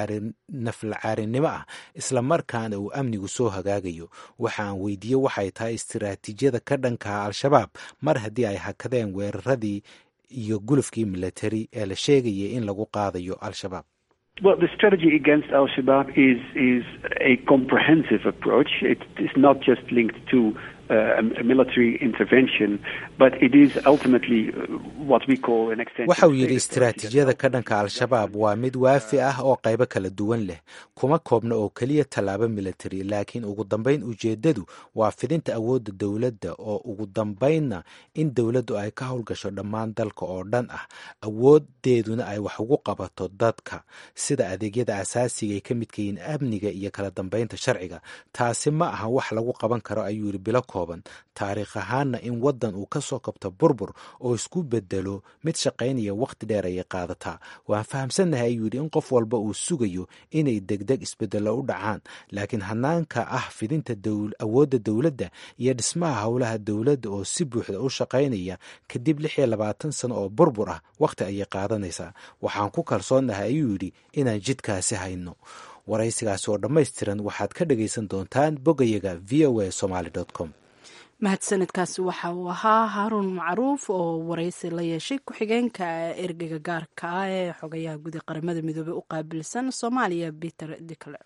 naflacaarinimo ah islamarkaana uu amnigu soo hagaagayo waxa aan weydiiyey waxay tahay istiraatiijiyada ka dhankaha al-shabaab mar haddii ay hakadeen weeraradii iyo gulufkii military ee la sheegayay in lagu qaadayo al-shabaab Well, the strategy against Al Shabaab is is a comprehensive approach. It is not just linked to uh, a military intervention, but it is ultimately what we call an extension. waxa uu yidhi istiraatiijiyada ka dhanka al-shabaab waa mid waafi ah oo qaybo kala duwan leh kuma koobna oo keliya tallaabo military laakiin ugu dambayn ujeeddadu waa fidinta awoodda dowladda oo ugu dambaynna in dowladdu ay ka howlgasho dhammaan dalka oo dhan ah awoodeeduna ay wax ugu qabato dadka sida adeegyada asaasiga ay ka midka yihiin amniga iyo kala dambaynta sharciga taasi ma aha wax lagu qaban karo ayuu yidhi bilo kooban taariikh ahaanna in waddan uu ka soo kabto burbur oo isku bedelo mid shaqaynaya wakhti dheer ayay qaadataa waan fahamsannahay ayuu yidhi in qof walba uu sugayo inay degdeg isbedello u dhacaan laakiin hanaanka ah fidinta awoodda dowladda iyo dhismaha howlaha dowladda oo si buuxda u shaqaynaya kadib lix iyo labaatan sano oo burbur ah wakhti ayay qaadanaysaa waxaan ku kalsoonnahay ayuu yidhi inaan jidkaasi hayno waraysigaasi oo dhammaystiran waxaad ka dhagaysan doontaan bogayaga v o a somaly com mahadsanidkaasi waxa uu ahaa haaruun macruuf oo waraysi la yeeshay ku-xigeenka ergeyga gaarka ah ee xogayaha guud ee qaramada midoobey u qaabilsan soomaaliya peter dicler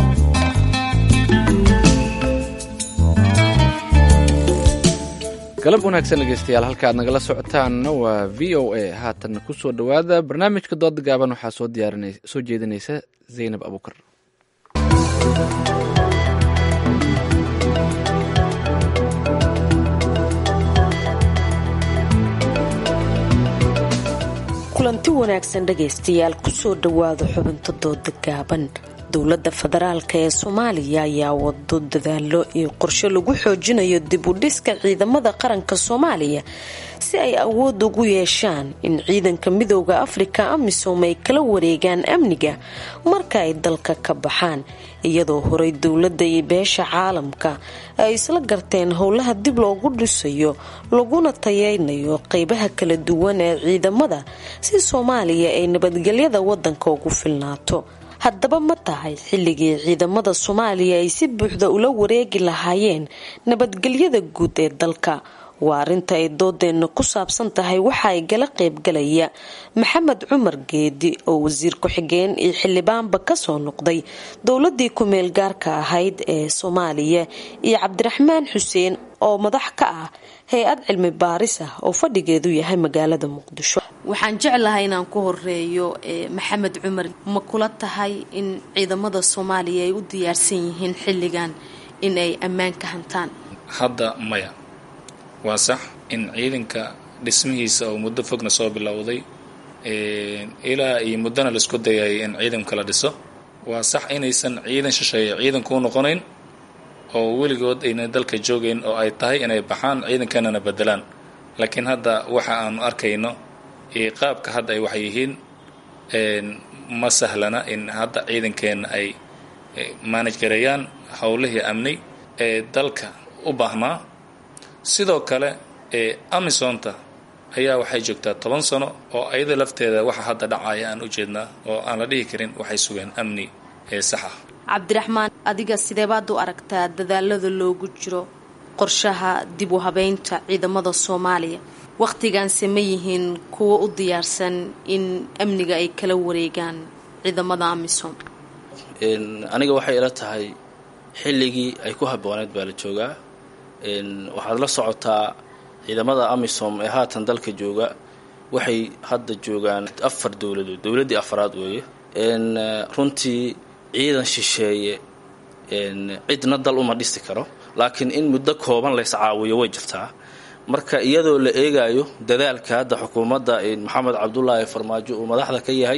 galab galab wanaagsan dhegeystayaal halka aad nagala socotaanna waa v o a haatan kusoo dhowaada barnaamijka dooda gaaban waxaa soo diyaarin soo jeedinaysa zaynab abuukar kulanti wanaagsan dhegaystayaal kusoo dhowaada xubinta dooda gaaban dowladda federaalka ee soomaaliya ayaa wado dadaalo iyo qorshe lagu xoojinayo dib u dhiska ciidamada qaranka soomaaliya si ay awood ugu yeeshaan in ciidanka midooda afrika amisom ay kala wareegaan amniga marka ay dalka ka baxaan iyadoo horey dowladda iyo beesha caalamka ay isla garteen howlaha dib loogu dhisayo laguna tayeynayo qeybaha kala duwan ee ciidamada si soomaaliya ay nabadgelyada wadanka ugu filnaato haddaba ma tahay xilligii ciidamada soomaaliya ay si buuxda ula wareegi lahaayeen nabadgelyada guud ee dalka waa arrinta ay doodeenna ku saabsan tahay waxa ay gala qaybgalaya maxamed cumar geedi oo wasiir ku-xigeen iyo xildhibaanba kasoo noqday dowladii ku-meel gaarka ahayd ee soomaaliya iyo cabdiraxmaan xuseen oo madax ka ah hay-ad cilmi baaris ah oo fadhigeedu yahay magaalada muqdisho waxaan jeclahay inaan ku horeeyo maxamed cumar ma kula tahay in ciidamada soomaaliya ay u diyaarsan yihiin xilligan in ay ammaan ka hantaan hadda maya waa sax in ciidanka dhismihiisa oo muddo fogna soo bilowday ilaa iyo muddona laisku dayay in ciidanka la dhiso waa sax inaysan ciidan shisheeye ciidankuu noqonayn oo weligood ayna dalka joogayn oo ay tahay inay baxaan ciidankanana bedelaan laakiin hadda waxa aanu arkayno iyo qaabka hadda ay wax yihiin ma sahlana in hadda ciidankeenna ay maanaj gareeyaan howlihii amni ee dalka u baahnaa sidoo kale amisonta ayaa waxay joogtaa toban sano oo ayada lafteeda waxa hadda dhacaya aan u jeednaa oo aan la dhihi karin waxay sugeen amni ee sax ah cabdiraxmaan adiga sideebaad u aragtaa dadaalada loogu jiro qorshaha dib u habeynta ciidamada soomaaliya wakhtigaanse ma yihiin kuwa u diyaarsan in amniga ay kala wareegaan ciidamada amisom aniga waxay ila tahay xilligii ay ku habooneed baa la joogaa waxaad la socotaa ciidamada amisom ee haatan dalka jooga waxay hadda joogaan afar dowladood dowladdii afaraad weeye runtii ciidan shisheeye cidna dal uma dhisi karo laakiin in muddo kooban lays caawiyo way jirtaa marka iyadoo la eegayo dadaalka hadda xukuumadda maxamed cabdulaahi farmaajo uu madaxda ka yahay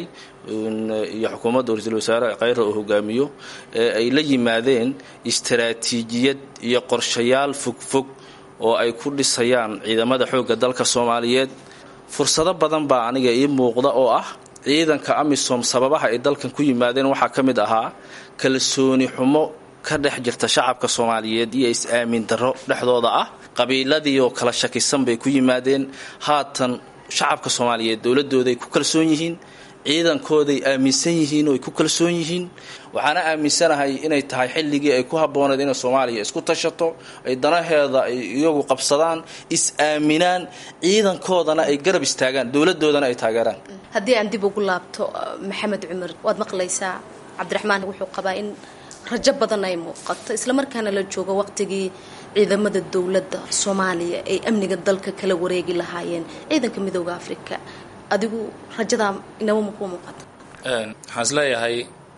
iyo xukuumadda ra-iisul wasaare kheyra uu hogaamiyo ee ay la yimaadeen istaraatiijiyad iyo qorshayaal fogfog oo ay ku dhisayaan ciidamada xoogga dalka soomaaliyeed fursado badan baa aniga ii muuqda oo ah ciidanka amisom sababaha ay dalkan ku yimaadeen waxaa ka mid ahaa kalsooni xumo ka dhex jirta shacabka soomaaliyeed iyo is-aamin darro dhexdooda ah qabiiladii oo kala shakisan bay ku yimaadeen haatan shacabka soomaaliyeed dowladooday ku kalsoon yihiin ciidankooday aaminsan yihiin oo ay ku kalsoon yihiin waxaana aaminsanahay inay tahay xilligii ay ku habbooneed inay soomaaliya isku tashato ay danaheeda ay iyagu qabsadaan is-aaminaan ciidankoodana ay garab istaagaan dowladoodana ay taageeraan haddii aan dib ugu laabto maxamed cumar waad maqlaysaa cabdiraxmaan wuxuu qabaa in rajo badan ay muuqato islamarkaana la joogo waqtigii ciidamada dowladda soomaaliya ay amniga dalka kala wareegi lahaayeen ciidanka midooda afrika adigu rajadaa inaba makuu muuqata waxaan isleeyahay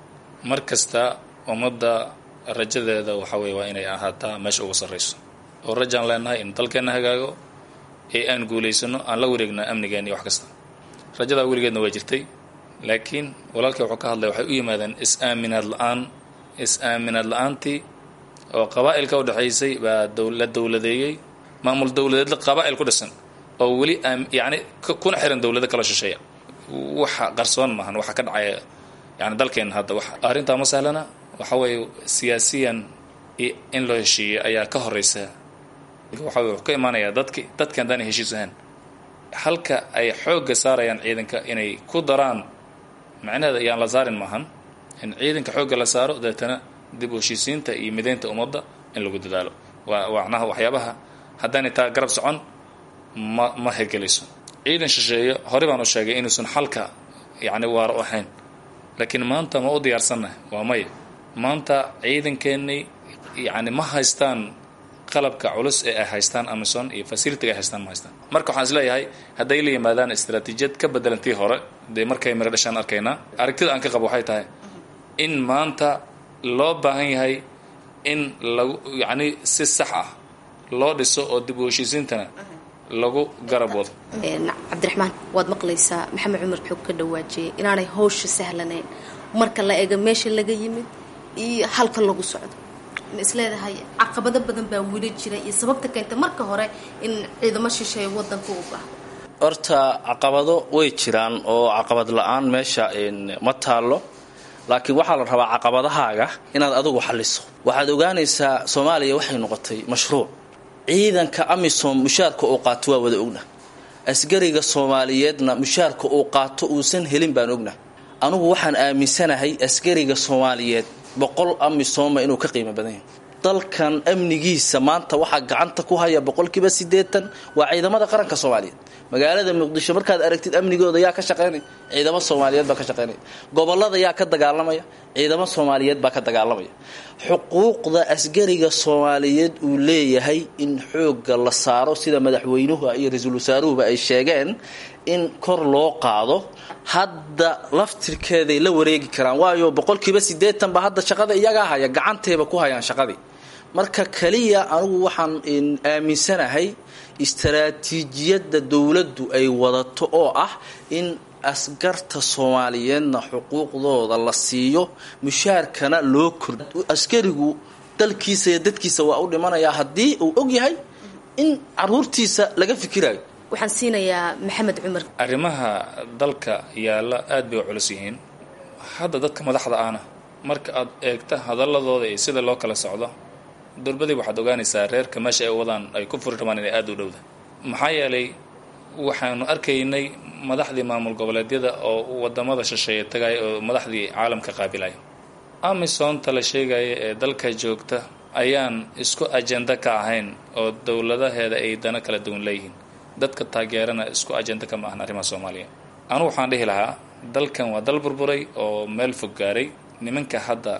mar kasta ummadda rajadeeda waxa weye waa inay ahaataa meesha ugu sarrayso oo rajaan leenahay in dalkeenna hagaago ee aan guulaysano aan la wareegna amnigeena iyo wax kasta rajadaa weligeedna waa jirtay laakiin walaalkii wuxuu ka hadlay waxay u yimaadeen is-aaminaad la-aan is-aaminaad la-aantii oo qabaa'ilka u dhexaysay baa la dowladeeyey maamul dowladeedla qabaa'il ku dhisan oo weli yacni kuna xiran dowlado kala shisheeya waxa qarsoon maahan waxa ka dhacaya yani dalkeena hadda wax arrintaa ma sahlana waxa weeye siyaasiyan in loo heshiiyey ayaa ka horeysa waxa weye wuxuu ka imaanayaa dadki dadki haddaan heshiis ahayn halka ay xoogga saarayaan ciidanka inay ku daraan macnaheeda ayaan la saarin maahan in ciidanka xoogga la saaro deetana dib u heshiisiinta iyo mideynta ummadda in lagu dadaalo waa macnaha waxyaabaha haddaanay taa garab socon ma ma hirgelayso ciidan shisheeye horey baan u sheegay inuusan xalka yacni waara u ahayn laakiin maanta ma u diyaarsannahay waa maya maanta ciidankeennii yacni ma haystaan qalabka culus ee ay haystaan amison iyo facilitiga ay haystaan ma haystaan marka waxaan isleeyahay hadday la yimaadaan istaraatiijiyad ka bedelantii hore dee markay miro dhashaan arkaynaa aragtida aan ka qabo waxay tahay in maanta loo baahan yahay in lagu yacni si sax ah loo dhiso oo dib u heshiisiintana lagu garab wado cabdiraxmaan waad maqlaysaa maxamed cumar xoog ka dhawaajiyay inaanay hawsha sahlanayn marka la eego meesha laga yimid iyo halka lagu socdo ma isleedahay caqabado badan baa weli jira iyo sababta keenta marka hore in ciidamo shisheeya wadanka u baahdo horta caqabado way jiraan oo caqabad la-aan meesha ma taallo laakiin waxaa la rabaa caqabadahaaga inaad adigu xalliso waxaad ogaanaysaa soomaaliya waxay noqotay mashruuc ciidanka amisom mushaarka uu qaato waa wada ogna asgariga soomaaliyeedna mushaarka uu qaato uusan helin baan ogna anugu waxaan aaminsanahay asgariga soomaaliyeed boqol amisoma inuu ka qiimo badan yahay dalkan amnigiisa maanta waxaa gacanta ku haya boqolkiiba siddeetan waa ciidamada qaranka soomaaliyeed magaalada muqdisho markaad aragtid amnigooda yaa ka shaqaynaya ciidamo soomaaliyeed baa ka shaqaynaya gobolada yaa ka dagaalamaya ciidamo soomaaliyeed baa ka dagaalamaya xuquuqda asgariga soomaaliyeed uu leeyahay in xoogga la saaro sida madaxweynuhu iyo ra-iisul wasaaruhuba ay sheegeen in kor loo qaado hadda laftirkeeday la wareegi karaan waayo boqolkiiba siddeetan ba hadda shaqada iyagaa haya gacantayba ku hayaan shaqadii marka kaliya anugu waxaan aaminsanahay istaraatiijiyadda dowladdu ay wadato oo ah in askarta soomaaliyeedna xuquuqdooda la siiyo mushaarkana loo kord askarigu dalkiisa iyo dadkiisa waa u dhimanayaa haddii uu og yahay in caruurtiisa laga fikirayo waxaan siinayaa maxamed cumar arrimaha dalka yaalla aad bay u culus yihiin hadda dadka madaxda ahna marka aad eegta hadaladooda iyo sida loo kala socdo durbadii waxaad ogaanaysaa reerka meesha ay wadaan ay ku furi rabaan inay aada u dhowda maxaa yeelay waxaanu arkaynay madaxdii maamul goboleedyada oo wadamada shisheeye tagaya oo madaxdii caalamka qaabilaya amisonta la sheegaya ee dalka joogta ayaan isku ajenda ka ahayn oo dowladaheeda ay dano kala duwan leeyihiin dadka taageerana isku ajenda kama ahan arrimaha soomaaliya anugu waxaan dhihi lahaa dalkan waa dal burburay oo meel fog gaaray nimanka hadda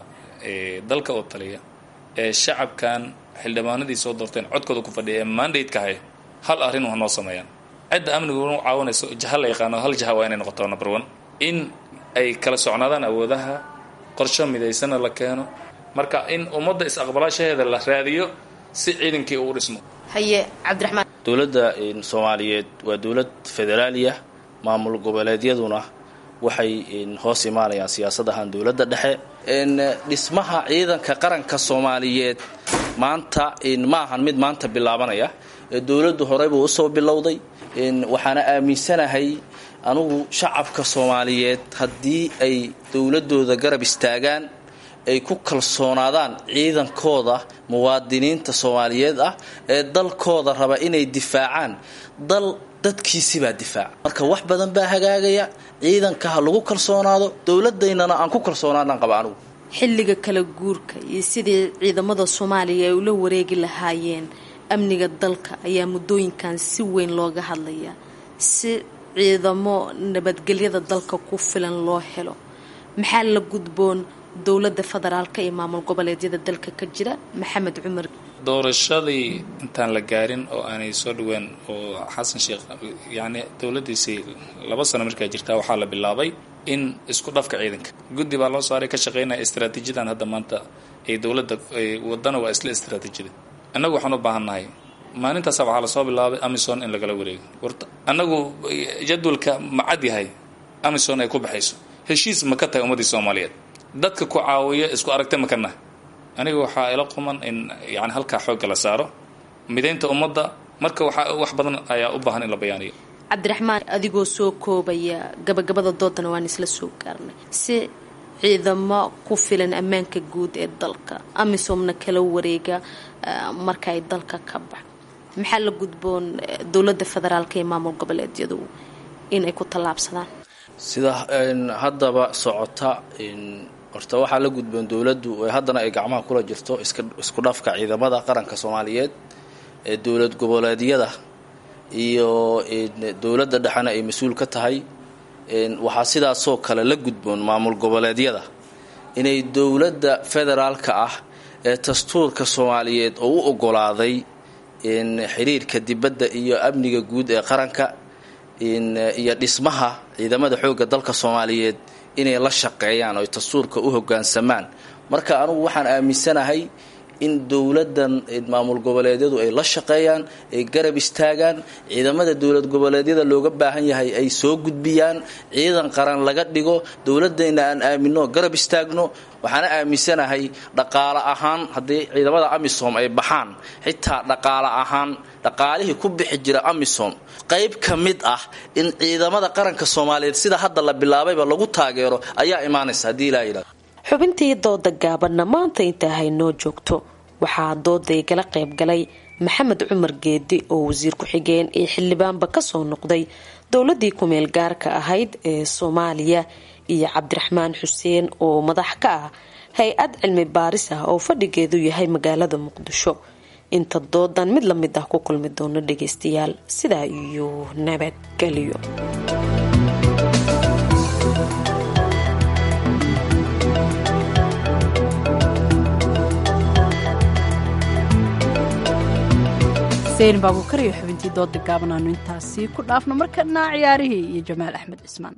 dalka oo taliya ee shacabkan xildhibaanadii soo doorteen codkooda ku fadhiya ee mandate-ka haya hal arrin waa noo sameeyaan cidda amnigu u caawinayso jaha la yaqaano hal jaha waa inay noqoto number one in ay kala socnaadaan awoodaha qorsho midaysana la keeno marka in ummadda is-aqbalaashaheeda la raadiyo si ciidankii uu dhismo haye cabdiraxmaan dowladda soomaaliyeed waa dowlad federaaliya maamul goboleedyaduna waxay hoos imaanayaan siyaasadahan dowladda dhexe dhismaha ciidanka qaranka soomaaliyeed maanta ma ahan mid maanta bilaabanaya dowladdu horeybuu usoo bilowday waxaana aaminsanahay anugu shacabka soomaaliyeed haddii ay dowladooda garab istaagaan ay ku kalsoonaadaan ciidankooda muwaadiniinta soomaaliyeed ah ee dalkooda raba inay difaacaan dal dadkiisibaa difaaca marka wax badan baa hagaagaya ciidanka ha lagu kalsoonaado dowladaynana aan ku kalsoonaadaan qaba anugu xilliga kala guurka iyo sidii ciidamada soomaaliya ay ula wareegi lahaayeen amniga dalka ayaa muddooyinkan si weyn looga hadlayaa si ciidamo nabadgelyada dalka ku filan loo helo maxaa la gudboon dowladda federaalka iyo maamul goboleedyada dalka ka jira maxamed cumar doorashadii intaan la gaarin oo aanay soo dhaween oo xasan sheekh yacni dowladdiisii laba sano markaa jirtaa waxaa la bilaabay in isku dhafka ciidanka guddi baa loo saaray ka shaqaynaya istaraatiijiyadan hadda maanta ay dowladda wadana waa isla istaraatiijiyada annagu waxaan u baahan nahay maalintaasa waxaa lasoo bilaabay amison in lagala wareego warta annagu jadwalka ma cad yahay amison ay ku baxayso heshiis ma ka tahay ummaddii soomaaliyeed dadka ku caawiya isku aragta ma ka nahay aniga waxaa ila quman in yani halkaa xoogga la saaro midaynta ummadda marka waxaa wax badan ayaa u baahan in la bayaaniyo cabdiraxmaan adigoo soo koobaya gabagabada doodana waan isla soo gaarnay si ciidamo ku filan ammaanka guud ee dalka amisomna kala wareega marka ay dalka ka bax maxaa la gudboon dowladda federaalka iyo maamul goboleedyadu inay ku tallaabsadaan sida haddaba socota horta waxaa la gudboon dowladdu haddana ay gacmaha kula jirto isku dhafka ciidamada qaranka soomaaliyeed ee dowlad goboleedyada iyo dowladda dhexena ay mas-uul ka tahay waxaa sidaasoo kale la gudboon maamul goboleedyada inay dowladda federaalka ah ee dastuurka soomaaliyeed oo u ogolaaday xiriirka dibadda iyo amniga guud ee qaranka iyo dhismaha ciidamada xoogga dalka soomaaliyeed inay la shaqeeyaan oo dastuurka u hoggaansamaan marka anugu waxaan aaminsanahay in dowladdan maamul goboleedyadu ay la shaqeeyaan ay garab istaagaan ciidamada dowlad goboleedyada looga baahan yahay ay soo gudbiyaan ciidan qaran laga dhigo dowladayna aan aamino garab istaagno waxaana aaminsanahay dhaqaale ahaan haddii ciidamada amisom ay baxaan xitaa dhaqaale ahaan dhaqaalihii ku bixi jira amisom qayb ka mid ah in ciidamada qaranka soomaaliyeed sida hadda la bilaabayba lagu taageero ayaa imaanaysa haddii ilaa yidhahdo xubintii dooda gaabanna maanta intaa haynoo joogto waxaa dooda igala qayb galay maxamed cumar geedi oo wasiir ku-xigeen iyo xildhibaanba kasoo noqday dowladii kumeel gaarka ahayd ee soomaaliya iyo cabdiraxmaan xuseen oo madax ka ah hay-ad cilmi baaris ah oo fadhigeedu yahay magaalada muqdisho inta doodan mid lamid ah ku kulmi doono dhageystayaal sidaa iyo nabadgelyo xuseen baabuukar iyo xubintii dooda gaaban aanu intaasi ku dhaafno markana ciyaarihii iyo jamaal axmed cismaan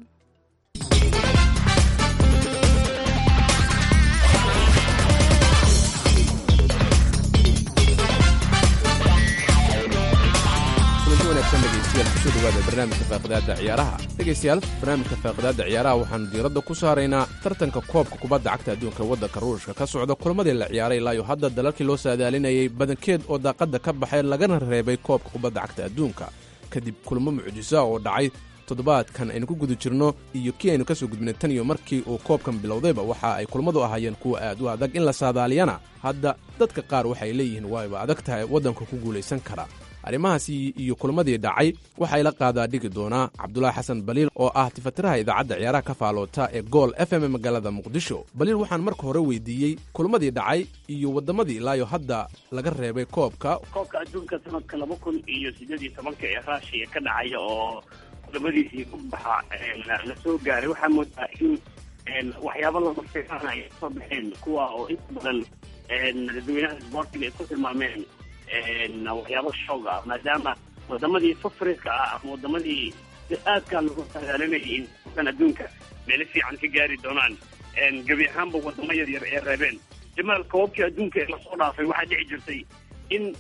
kusoo dhawaada barnaamijka faaqidaada ciyaaraha dhegaystayaal barnaamijka faaqidaada ciyaaraha waxaanu diiradda ku saaraynaa tartanka koobka kubadda cagta adduunka waddanka ruushka ka socda kulamadii la ciyaaray ilaayo hadda dalalkii loo saadaalinayay badankeed oo daaqadda ka baxay lagana reebay koobka kubadda cagta adduunka kadib kulamo mucjisa oo dhacay toddobaadkan aynu ku guda jirno iyo kii aynu ka soo gudbinay tan iyo markii uu koobkan bilowdayba waxa ay kulmadu ahaayeen kuwa aad u adag in la saadaaliyana hadda dadka qaar waxay leeyihiin waayba adag tahay waddanka ku guulaysan kara arrimahaasi iyo kulmadii dhacay waxay la qaadaa dhigi doonaa cabdulaahi xasan baliil oo ah tifatiraha idaacadda ciyaaraha ka faaloota ee gool f m magaalada muqdisho baliil waxaan marka hore weydiiyey kulmadii dhacay iyo waddamadii ilaayo hadda laga reebay koobka koobka adduunka sanadka laba kun iyo sideed iyo tobanka ee raashiya ka dhacaya oo kulamadiisii ku baxa la soo gaaray waxaa moodaa in waxyaaba lamafiaan ay kasoo baxeen kuwa oo inta badan dadweynaha isboortiga ay ku tilmaameen waxyaabo shoog ah maadaama wadamadii favoritka ah ama wadamadii si aadkaa lagu sagaalinayay in kan adduunka meelo fiican ka gaari doonaan gebi ahaanba wadamo yar yar ee reebeen jamaal koobabkii adduunka ee lasoo dhaafay waxaa dhici jirtay in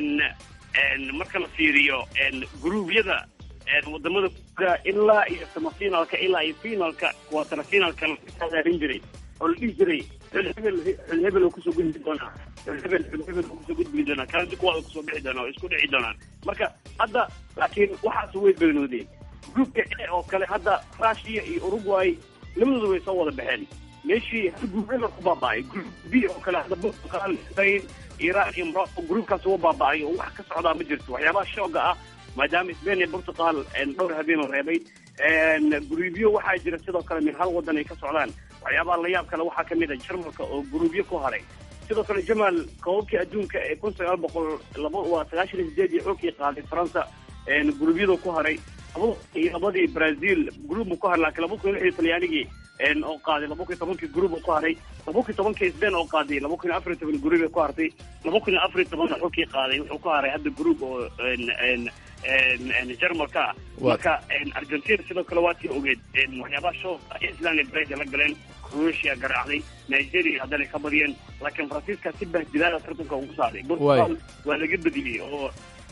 marka la fiiriyo gruubyada wadamada ilaa iyo samafinalka ilaa iyo finalka quaterfinalka la sagaalin jiray oo la dhihi jiray xulhebel xulhebel oo kusoo gudbi doonaa xulhebel xulhebel oo kusoo gudbi doonaa kaladi kuwaada kusoo bixi doonaa oo isku dhici doonaan marka hadda laakiin waxaas way beenoodeen groupka e oo kale hadda russia iyo uruguay labadooda way soo wada baxeen meeshii hal gruubyada ku baaba'ay group b oo kale hadda portugal spain iran iyo morocco groupkaas uga baaba'ay oo wax ka socdaa ma jirto waxyaabaha shooga ah maadaama spain iyo portugal dhowr habeenoo reebay gruubyo waxaa jira sidoo kale min hal wadan ay ka socdaan waxyaabaha la yaab kale waxaa kamid a jarmalka oo gruubyo ku haray sidoo kale jamaal koobabkii adduunka ee kun sagaal boqol laba waa sagaashan iyo sideed iyo xoogkii qaaday faransa gruubyada ku haray laba iyo labadii brazil gruubbu ku haray laakiin laba kun iyo lix iyo talyaanigii oo qaaday laba kun iyo tobankii gruub ku haray laba kun iyo tobankii spain oo qaaday laba kun iyo afar iyo toban gruub ku hartay laba kun iyo afar iyo tobanna xogkii qaaday wuxuu ku haray hadda gruub oo jarmalka marka argentina sidoo kale waa tii ogeed waxyaabaha show island iyo brazil la galeen croatia garaacday nigeria haddana ka badiyeen laakiin faransiiska si bahdilaada tartanka ugu saaray portugal waa laga badiyey oo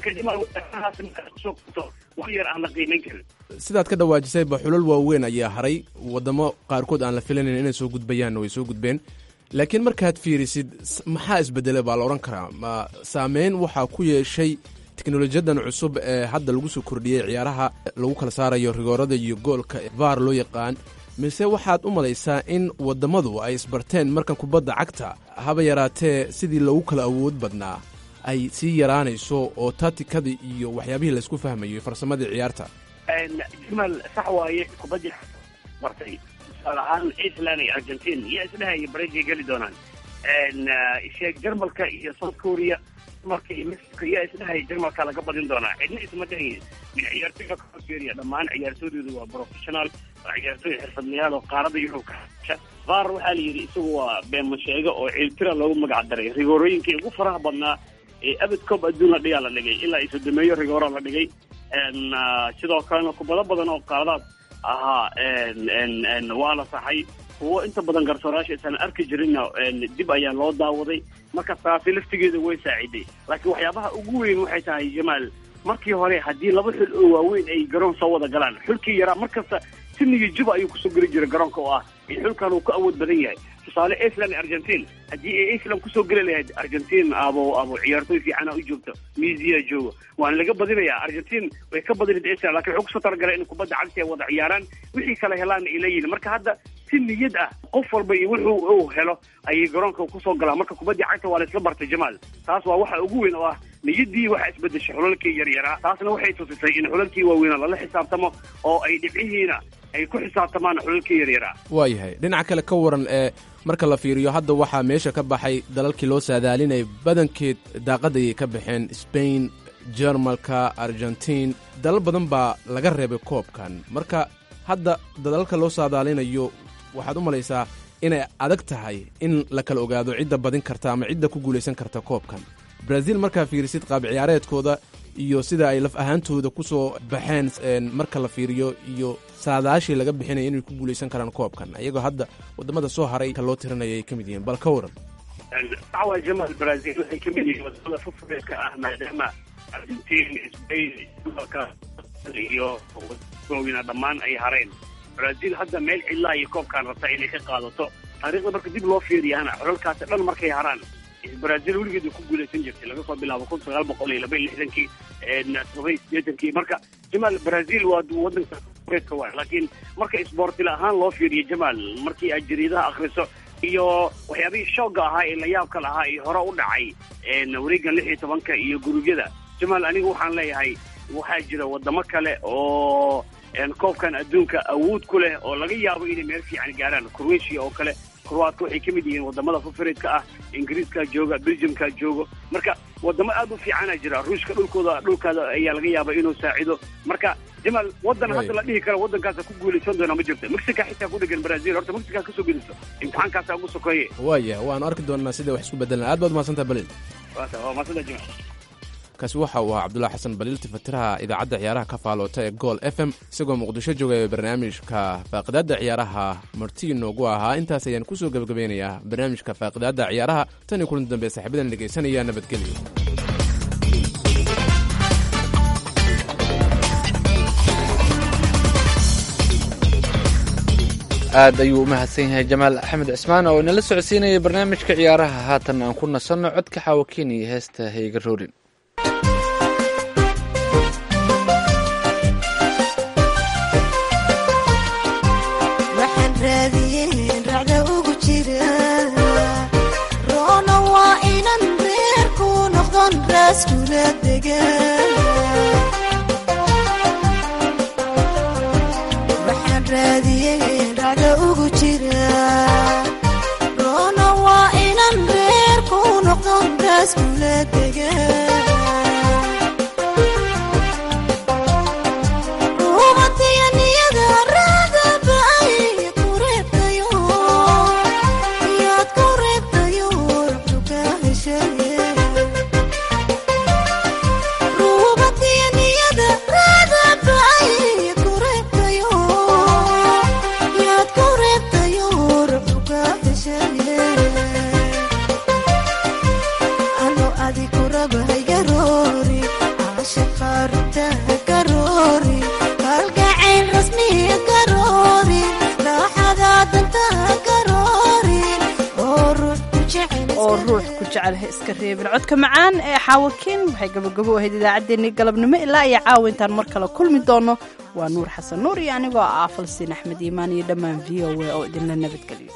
wax yar aan la qiimayn karin sidaad ka dhawaajisayba xulal waaweyn ayaa haray waddamo qaarkood aan la filanayn inay soo gudbayaan way soo gudbeen laakiin markaad fiirisid maxaa isbedelay baa la odhan karaa ma saameyn waxaa ku yeeshay teknolojiyadan cusub ee hadda lagu soo kordhiyey ciyaaraha lagu kala saarayo rigoorada iyo goolka vaar loo yaqaan mise waxaad u malaysaa in wadammadu ay isbarteen markan kubadda cagta haba yaraatee sidii lagu kala awood badnaa ay sii yaraanayso oo tatikadii iyo waxyaabihii laysku fahmayo farsamadii ciyaarta jamaal sax waaye kubaddii bartay tusaale ahaan iceland iyo argentin iyo isdheha iyo barejay geli doonaan sheeg jarmalka iyo south korea marka iyo mexico iyo isdhehay jarmalka laga badin doonaa cidna isma dhahayn min ciyaartoyga kafiiriya dhammaan ciyaartooydooda waa professional waa ciyaartooy xirfadlayaal oo qaarada yurub ka hasha qaar waxaa la yidhi isagu waa beema sheego oo ciiltira loogu magac daray rigoorooyinkii ugu faraha badnaa ee abad coob adduun la dhigaa la dhigay ilaa isodomeeyo rigoora la dhigay sidoo kalena kubado badan oo qaadaad ahaa waa la saxay kuwo inta badan garsoorayaasha isan arki jirinna dib ayaa loo daawaday marka taasi laftigeeda way saaciday laakiin waxyaabaha ugu weyn waxay tahay jamaal markii hore haddii laba xul oo waaweyn ay garoon soo wada galaan xulkii yaraa markasta sinigii juba ayuu kusoo geli jiray garoonka oo ah in xulkan uu ka awood badan yahay tusaale iceland argentine haddii ay iceland kusoo geli lahayd argentine abo abo ciyaartoy fiicana u joogto misia joogo waana laga badinayaa argentine way ka badinayd iceland lakin wuxuu kusoo talagalay in kubadda cagsi ay wada ciyaaraan wixii kala helaan ay leeyihin marka hadda si niyad ah qof walba iyo wuxuu uu helo ayay garoonka kusoo galaan marka kubaddii cagta waa la isla bartay jamaal taas waa waxa ugu weyn oo ah niyaddii waxaa isbedeshay xulalkii yaryaraa taasna waxay tusisay in xulalkii waaweynaa lala xisaabtamo oo ay dhibcihiina ay ku xisaabtamaan xulalkii yaryaraa waayahay dhinaca kale ka waran ee marka la fiiriyo hadda waxaa meesha ka baxay dalalkii loo saadaalinaya badankeed daaqadayay ka baxeen sbain jermalka argentiin dalal badan baa laga reebay koobkan marka hadda dalalka loo saadaalinayo waxaad u malaysaa inay adag tahay in la kala ogaado cidda badin karta ama cidda ku guulaysan karta koobkan brazil markaa fiirisid qaab ciyaareedkooda iyo sida ay laf ahaantooda ku soo baxeen marka la fiiriyo iyo saadaashii laga bixinaya inay ku guulaysan karaan koobkan iyagoo hadda wadamada soo haray ka loo tirinaya ay ka mid yihiin bal ka waran dacwa jamal brazil waxay ka mid yihiin wadamada fufureedka ah maadaama argentin spain iyo waaweyna dhammaan ay hareen brazil hadda meel cidlaa iyo koobkaan rabtaa inay ka qaadato taariikhda marka dib loo fiiriyana xulalkaasi dhan markay haraan brazil weligeed way ku guulaysan jirtay laga soo bilaabo kun sagaal boqol iyo laba iyo lixdankii todoba iyo sideetankii marka jamaal brazil waa wadanka reedka waay laakiin marka isboortila ahaan loo fiiriyo jamaal markii aad jariidaha akriso iyo waxyaabihii shooga ahaa ee layaabka lahaa ee hore u dhacay wareegan lix iyo tobanka iyo gurubyada jamaal aniga waxaan leeyahay waxaa jira wadamo kale oo koobkan adduunka awood ku leh oo laga yaabo inay meel fiican gaaraan croatia oo kale kroatka waxay ka mid yihiin wadamada fafareedka ah ingiriiskaa jooga belgiumkaa joogo marka wadamo aad u fiicana jira ruushka dhulkooda dhulkaada ayaa laga yaaba inuu saacido marka jamaal wadan hadda la dhihi karo wadankaasa ku guulaysan doona ma jirto mexica xitaa ku dhegan brazil horta mexica kasoo geliso imtixaankaasa ugu sokeeye waaya waanu arki doonaa sida wax isku bedelan aad baad mahadsantaha balil waa maasanta jamaal kaasi waxa uu ahaa cabdulahi xasan baliil tifatiraha idaacadda ciyaaraha ka faaloota ee gool f m isagoo muqdisho jooga ee barnaamijka faaqidaadda ciyaaraha marti inoogu ahaa intaas ayaan kusoo gebagabeynayaa barnaamijka faaqidaadda ciyaaraha tan iyo kulanti dambe saaxiibadan dhegaysanaya nabadgelyo aad ayuu u mahadsan yahay jamaal axmed cismaan oo inala socodsiinaya barnaamijka ciyaaraha haatan aan ku nasanno codka xaawakiin iyo heesta hayga roorin codka macaan ee xaawakiin waxay gabagabo ahayd idaacaddeenii galabnimo ilaa iyo caawa intaan mar kale kulmi doono waa nuur xasan nuur iyo anigoo ah falsiin axmed iimaan iyo dhammaan v o a oo idinla nabadgeliyo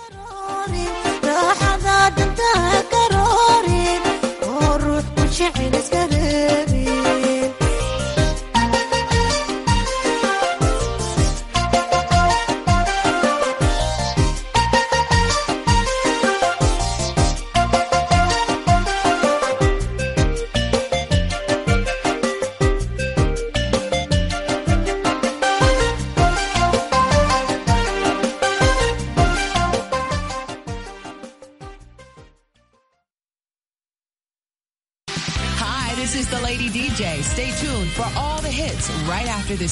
Lady DJ. Stay tuned for all the hits right after this.